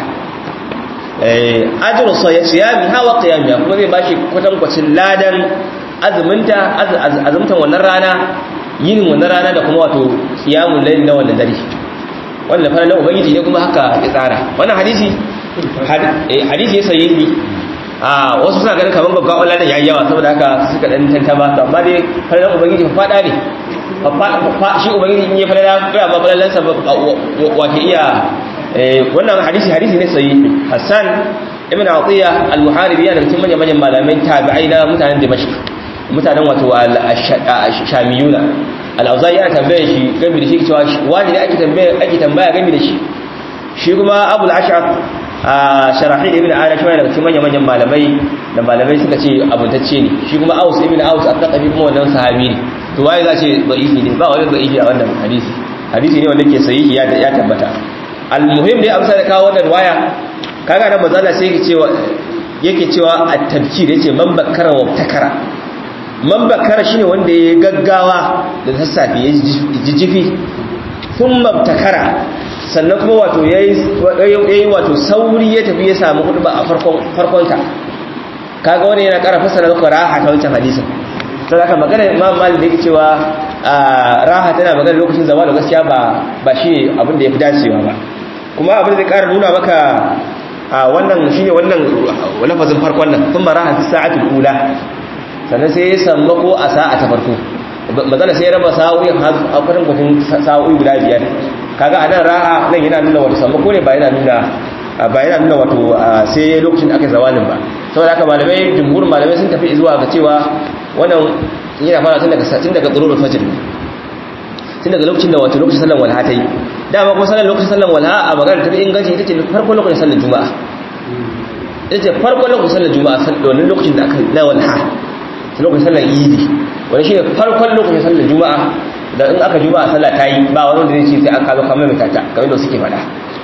ajiyar siyami hawa qiyami kuma zai bashi kwatankwacin ladan azuminta azumtan wannan rana yinin wannan rana da kuma wato kiyamun layl na wannan dare wannan fa na ubangiji ne kuma haka ya tsara wannan hadisi hadisi ya sahihi a wasu suna ganin kamar babban Allah ya yawa saboda haka suka dan tantama to amma dai fara ubangiji fa fada ne shi ubangiji in ya fara ga ma falalan sa wa ke iya wannan hadisi hadisi ne sahihi Hassan ibn Atiya al-Muharibi yana cikin manyan manyan malamai tabi'ai na mutanen Dimashq mutanen wato al-Shamiyuna al-Auza'i ana tambaye shi game da shi cewa wani ne ake tambaya ake tambaya game da shi shi kuma Abu al-Ash'ab Sharahil ibn Ala shi daga cikin manyan manyan malamai da malamai suka ce abuntacce ne shi kuma Aus ibn Aus al-Thaqafi kuma wannan sahabi ne to waye za ce da'ifi ne ba wani da'ifi a wannan hadisi hadisi ne wanda ke sahihi ya ya tabbata al-muhim dai amsa da kawo wannan waya kaga nan manzo sai yake cewa yake cewa at-tabkir yace man bakkara wa takara man bakkara shine wanda ya gaggawa da sassafe ya jijjifi thumma takara sannan kuma wato yayi wato sauri ya tafi ya samu hudba a farkon farkonta kaga wannan yana ƙara fasara maka raha ta wancan hadisin sai aka magana Imam Malik da yake cewa raha tana magana lokacin zawal gaskiya ba ba shi abin da yafi dacewa ba kuma abin da zai ƙara nuna maka wannan shine wannan lafazin farkon nan thumma raha fi sa'atul ula sannan sai ya samu ko a sa'a ta farko matsala sai ya raba sa'o'i a kwarin kwatin sa'o'i guda biyar kaga anan raha nan yana nuna wato samu ko ne ba yana nuna ba yana nuna wato sai lokacin aka zawalin ba saboda haka malamai jumhur malamai sun tafi zuwa ga cewa wannan yana fara tun daga tun daga tsururul fajr tun daga lokacin da wato lokacin sallan walha ta yi dama kuma sallan lokacin sallan walha a magana ta inganci ita ce farkon lokacin sallan juma'a ita ce farkon lokacin sallan juma'a wannan lokacin da aka na walha lokacin sallar idi wani shi ne farkon lokacin sallar juma'a da in aka juma'a sallah ta yi ba wani wanda zai ce sai an kazo kamar mai tata kamar da suke fada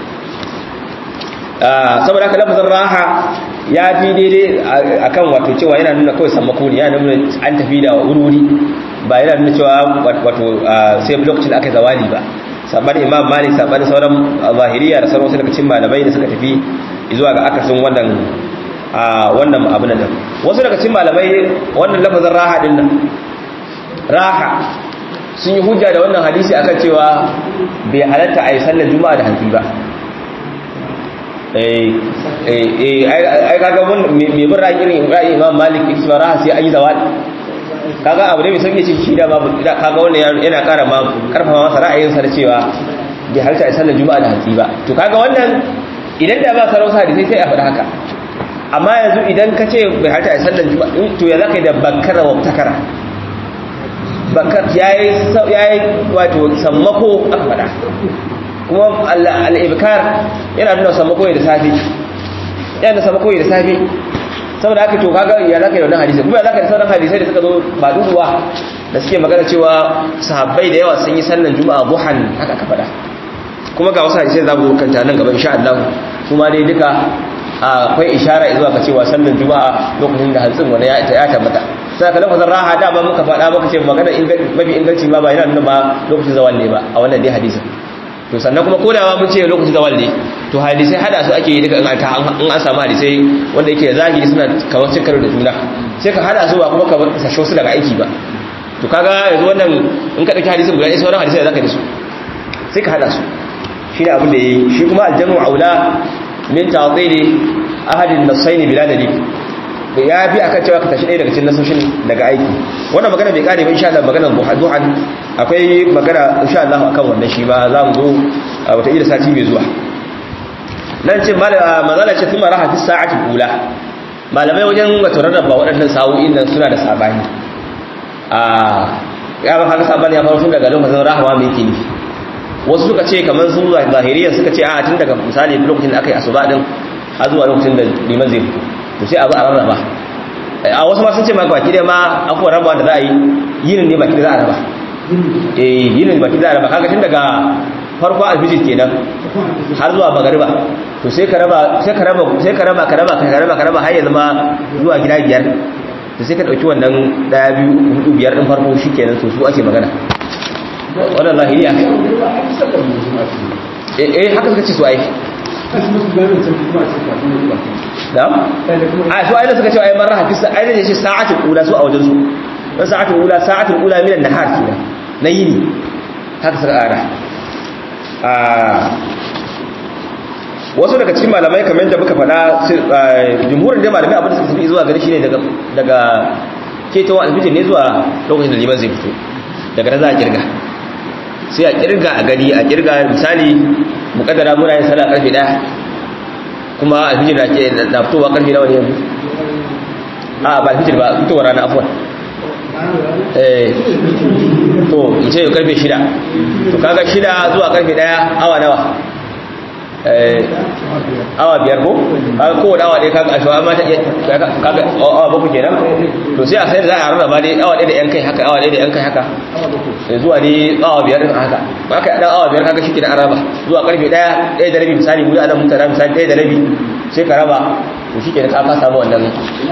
saboda haka lafazin raha ya fi daidai akan wato cewa yana nuna kawai sammako ne yana nuna an tafi da wuri ba yana nuna cewa wato sai lokacin da aka zawali ba saɓani imam malik saɓani sauran zahiriya da sauran wasu daga cikin malamai da suka tafi zuwa ga akasin wannan a wannan abin nan wasu daga cikin malamai wannan lafazin raha din nan raha sun yi hujja da wannan hadisi akan cewa bai halatta a yi sallar juma'a da hanfi ba eh eh ai kaga mun me bin ra'ayi irin ra'ayi Imam Malik ibn Raha sai ayi zawal kaga abu ne mai sauki ce shi da babu kaga wannan yana ƙara ma karfafa masa ra'ayin sa da cewa bai halarta a sallar juma'a da hatsi ba to kaga wannan idan da ba sarauta da sai sai a faɗa haka amma yanzu idan ka ce bai halarta a sallar juma'a to ya zaka yi da bakkara wa takara bakkar yayi yayi wato sammako aka faɗa kuma al-ibkar yana nuna sammako da safi yana sammako da safi saboda haka to kaga ya zaka yi wannan hadisi kuma ya zaka yi sauran hadisai da suka zo ba duduwa da suke magana cewa sahabbai da yawa sun yi sallan juma'a buhan haka ka faɗa kuma ga wasu hadisai za mu kanta nan gaba insha Allah kuma dai duka akwai ishara zuwa ga cewa sallan juma'a lokacin da hantsin wani ya ya tabbata sai ka lafazin raha da ba muka faɗa muka ce magana mafi inganci ma ba yana nuna ba lokacin zawal ne ba a wannan dai hadisin to sannan kuma kodawa mun ce lokacin zawal ne to hadisai hada su ake yi duka in an samu hadisai wanda yake zahiri suna kamar cin karo da juna sai ka hada su ba kuma ka sasho su daga aiki ba to kaga yanzu wannan in ka dauki hadisin guda ɗaya sauran hadisai da zaka da su sai ka hada su shi ne abin da yayi shi kuma aljamu aula min ta'tili ahadin nasaini bila dalil ya bi akan cewa ka tashi ɗaya daga cikin nasoshin daga aiki wannan magana bai kare ba insha Allah maganar duhan akwai magana insha Allah akan wannan shi ba za mu zo wata ila sati mai zuwa nan ce mazala ce kuma raha fi sa'ati ula malamai wajen wato rarraba waɗannan sa'o'in nan suna da sabani a ya ba haka sabani ya faru tun daga lokacin rahama mai yake nufi wasu suka ce kamar su zahiriyan suka ce a tun daga misali lokacin da aka yi asuba din har zuwa lokacin da liman zai fito to sai abu a rarraba a wasu ma sun ce maka baki da ma afuwa raba da za a yi yinin ne baki da za a raba eh yinin baki da za a raba kaga tun daga farko alfijir kenan har zuwa magariba to sai ka raba sai ka raba sai ka raba ka raba ka raba ka raba har ya zama zuwa gida biyar to sai ka dauki wannan daya biyu hudu biyar din farko shikenan to su ake magana wannan zahiriya eh eh haka suka ce su ai da a su ayyana suka ce ayi marra hadisa ayyana ya ce sa'atul ula su a wajen su dan sa'atul ula sa'atul ula minan nahar kenan na yini haka suka ara wasu daga cikin malamai kamar da muka faɗa jumhurin da malamai abin da suka tafi zuwa gari shine daga daga ketowa alfijir ne zuwa lokacin da liman zai fito daga nan za a kirga sai a kirga a gari a kirga misali mukaddara muna yin sallah karfe 1 kuma alfijir da ke na fitowa karfe nawa ne yanzu a ba alfijir ba fitowar rana afuwan eh to in ce karfe 6 to kaga 6 zuwa karfe 1 awa nawa awa biyar ko kaga kowane awa ɗaya kaga a shawa mata kaga awa bakwai kenan to sai a sai za a rarraba dai awa ɗaya da yan kai haka awa ɗaya da yan kai haka zuwa dai awa biyar ɗin haka ba ka ɗan awa biyar kaga shi ke da araba zuwa karfe ɗaya ɗaya da rabi misali mu yi anan mutane misali ɗaya da rabi sai ka raba to shi ke da ka samu wannan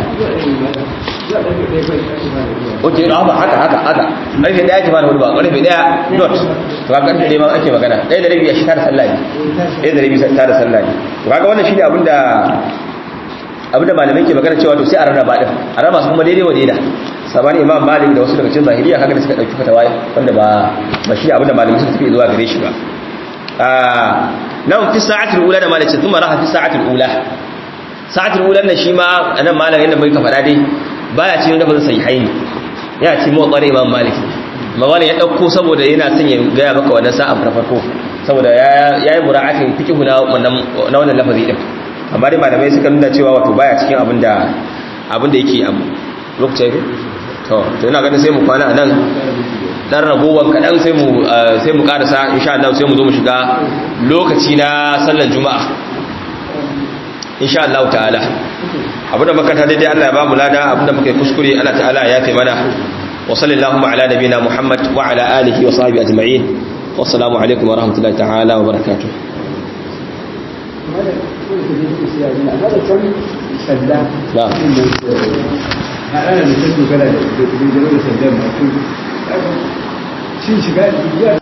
oke na ba haka haka haka karfe ɗaya ke fara hudu ba karfe ɗaya dot to kaga karfe ɗaya ma ake magana ɗaya da rabi a shi tara sallah ne ɗaya da rabi tara sallah ne to kaga wannan shine abinda abinda malamai ke magana cewa to sai a rarraba din a raba su kuma daidai wa daida sabani imam malik da wasu daga cikin zahiriya kaga da suka dauki fatawa wanda ba ba shi abinda malamai suka tafi zuwa gare shi ba ah nan fi sa'atul ula da malaka kuma raha fi sa'atul ula sa'atul ula nan shi ma anan malamin da muka faɗa dai baya cikin da bazan sahihaini yana cikin muwaqqar imam malik mawani ya dauko saboda yana son ya ga maka wannan sa'a farko saboda ya yi mura'atin fikihu na wannan lafazi din amma dai malamai suka nuna cewa wato baya cikin abinda abinda yake abu lokacin to to ina ganin sai mu kwana nan dan ragowar kadan sai mu sai mu karasa insha Allah sai mu zo mu shiga lokaci na sallar juma'a insha Allah ta'ala abinda muka ta daidai Allah ya ba mu lada abinda muka yi kuskure Allah ta'ala ya kai mana wa sallallahu ala nabiyina Muhammad wa ala alihi wa sahbihi ajma'in والسلام عليكم ورحمة الله تعالى وبركاته لا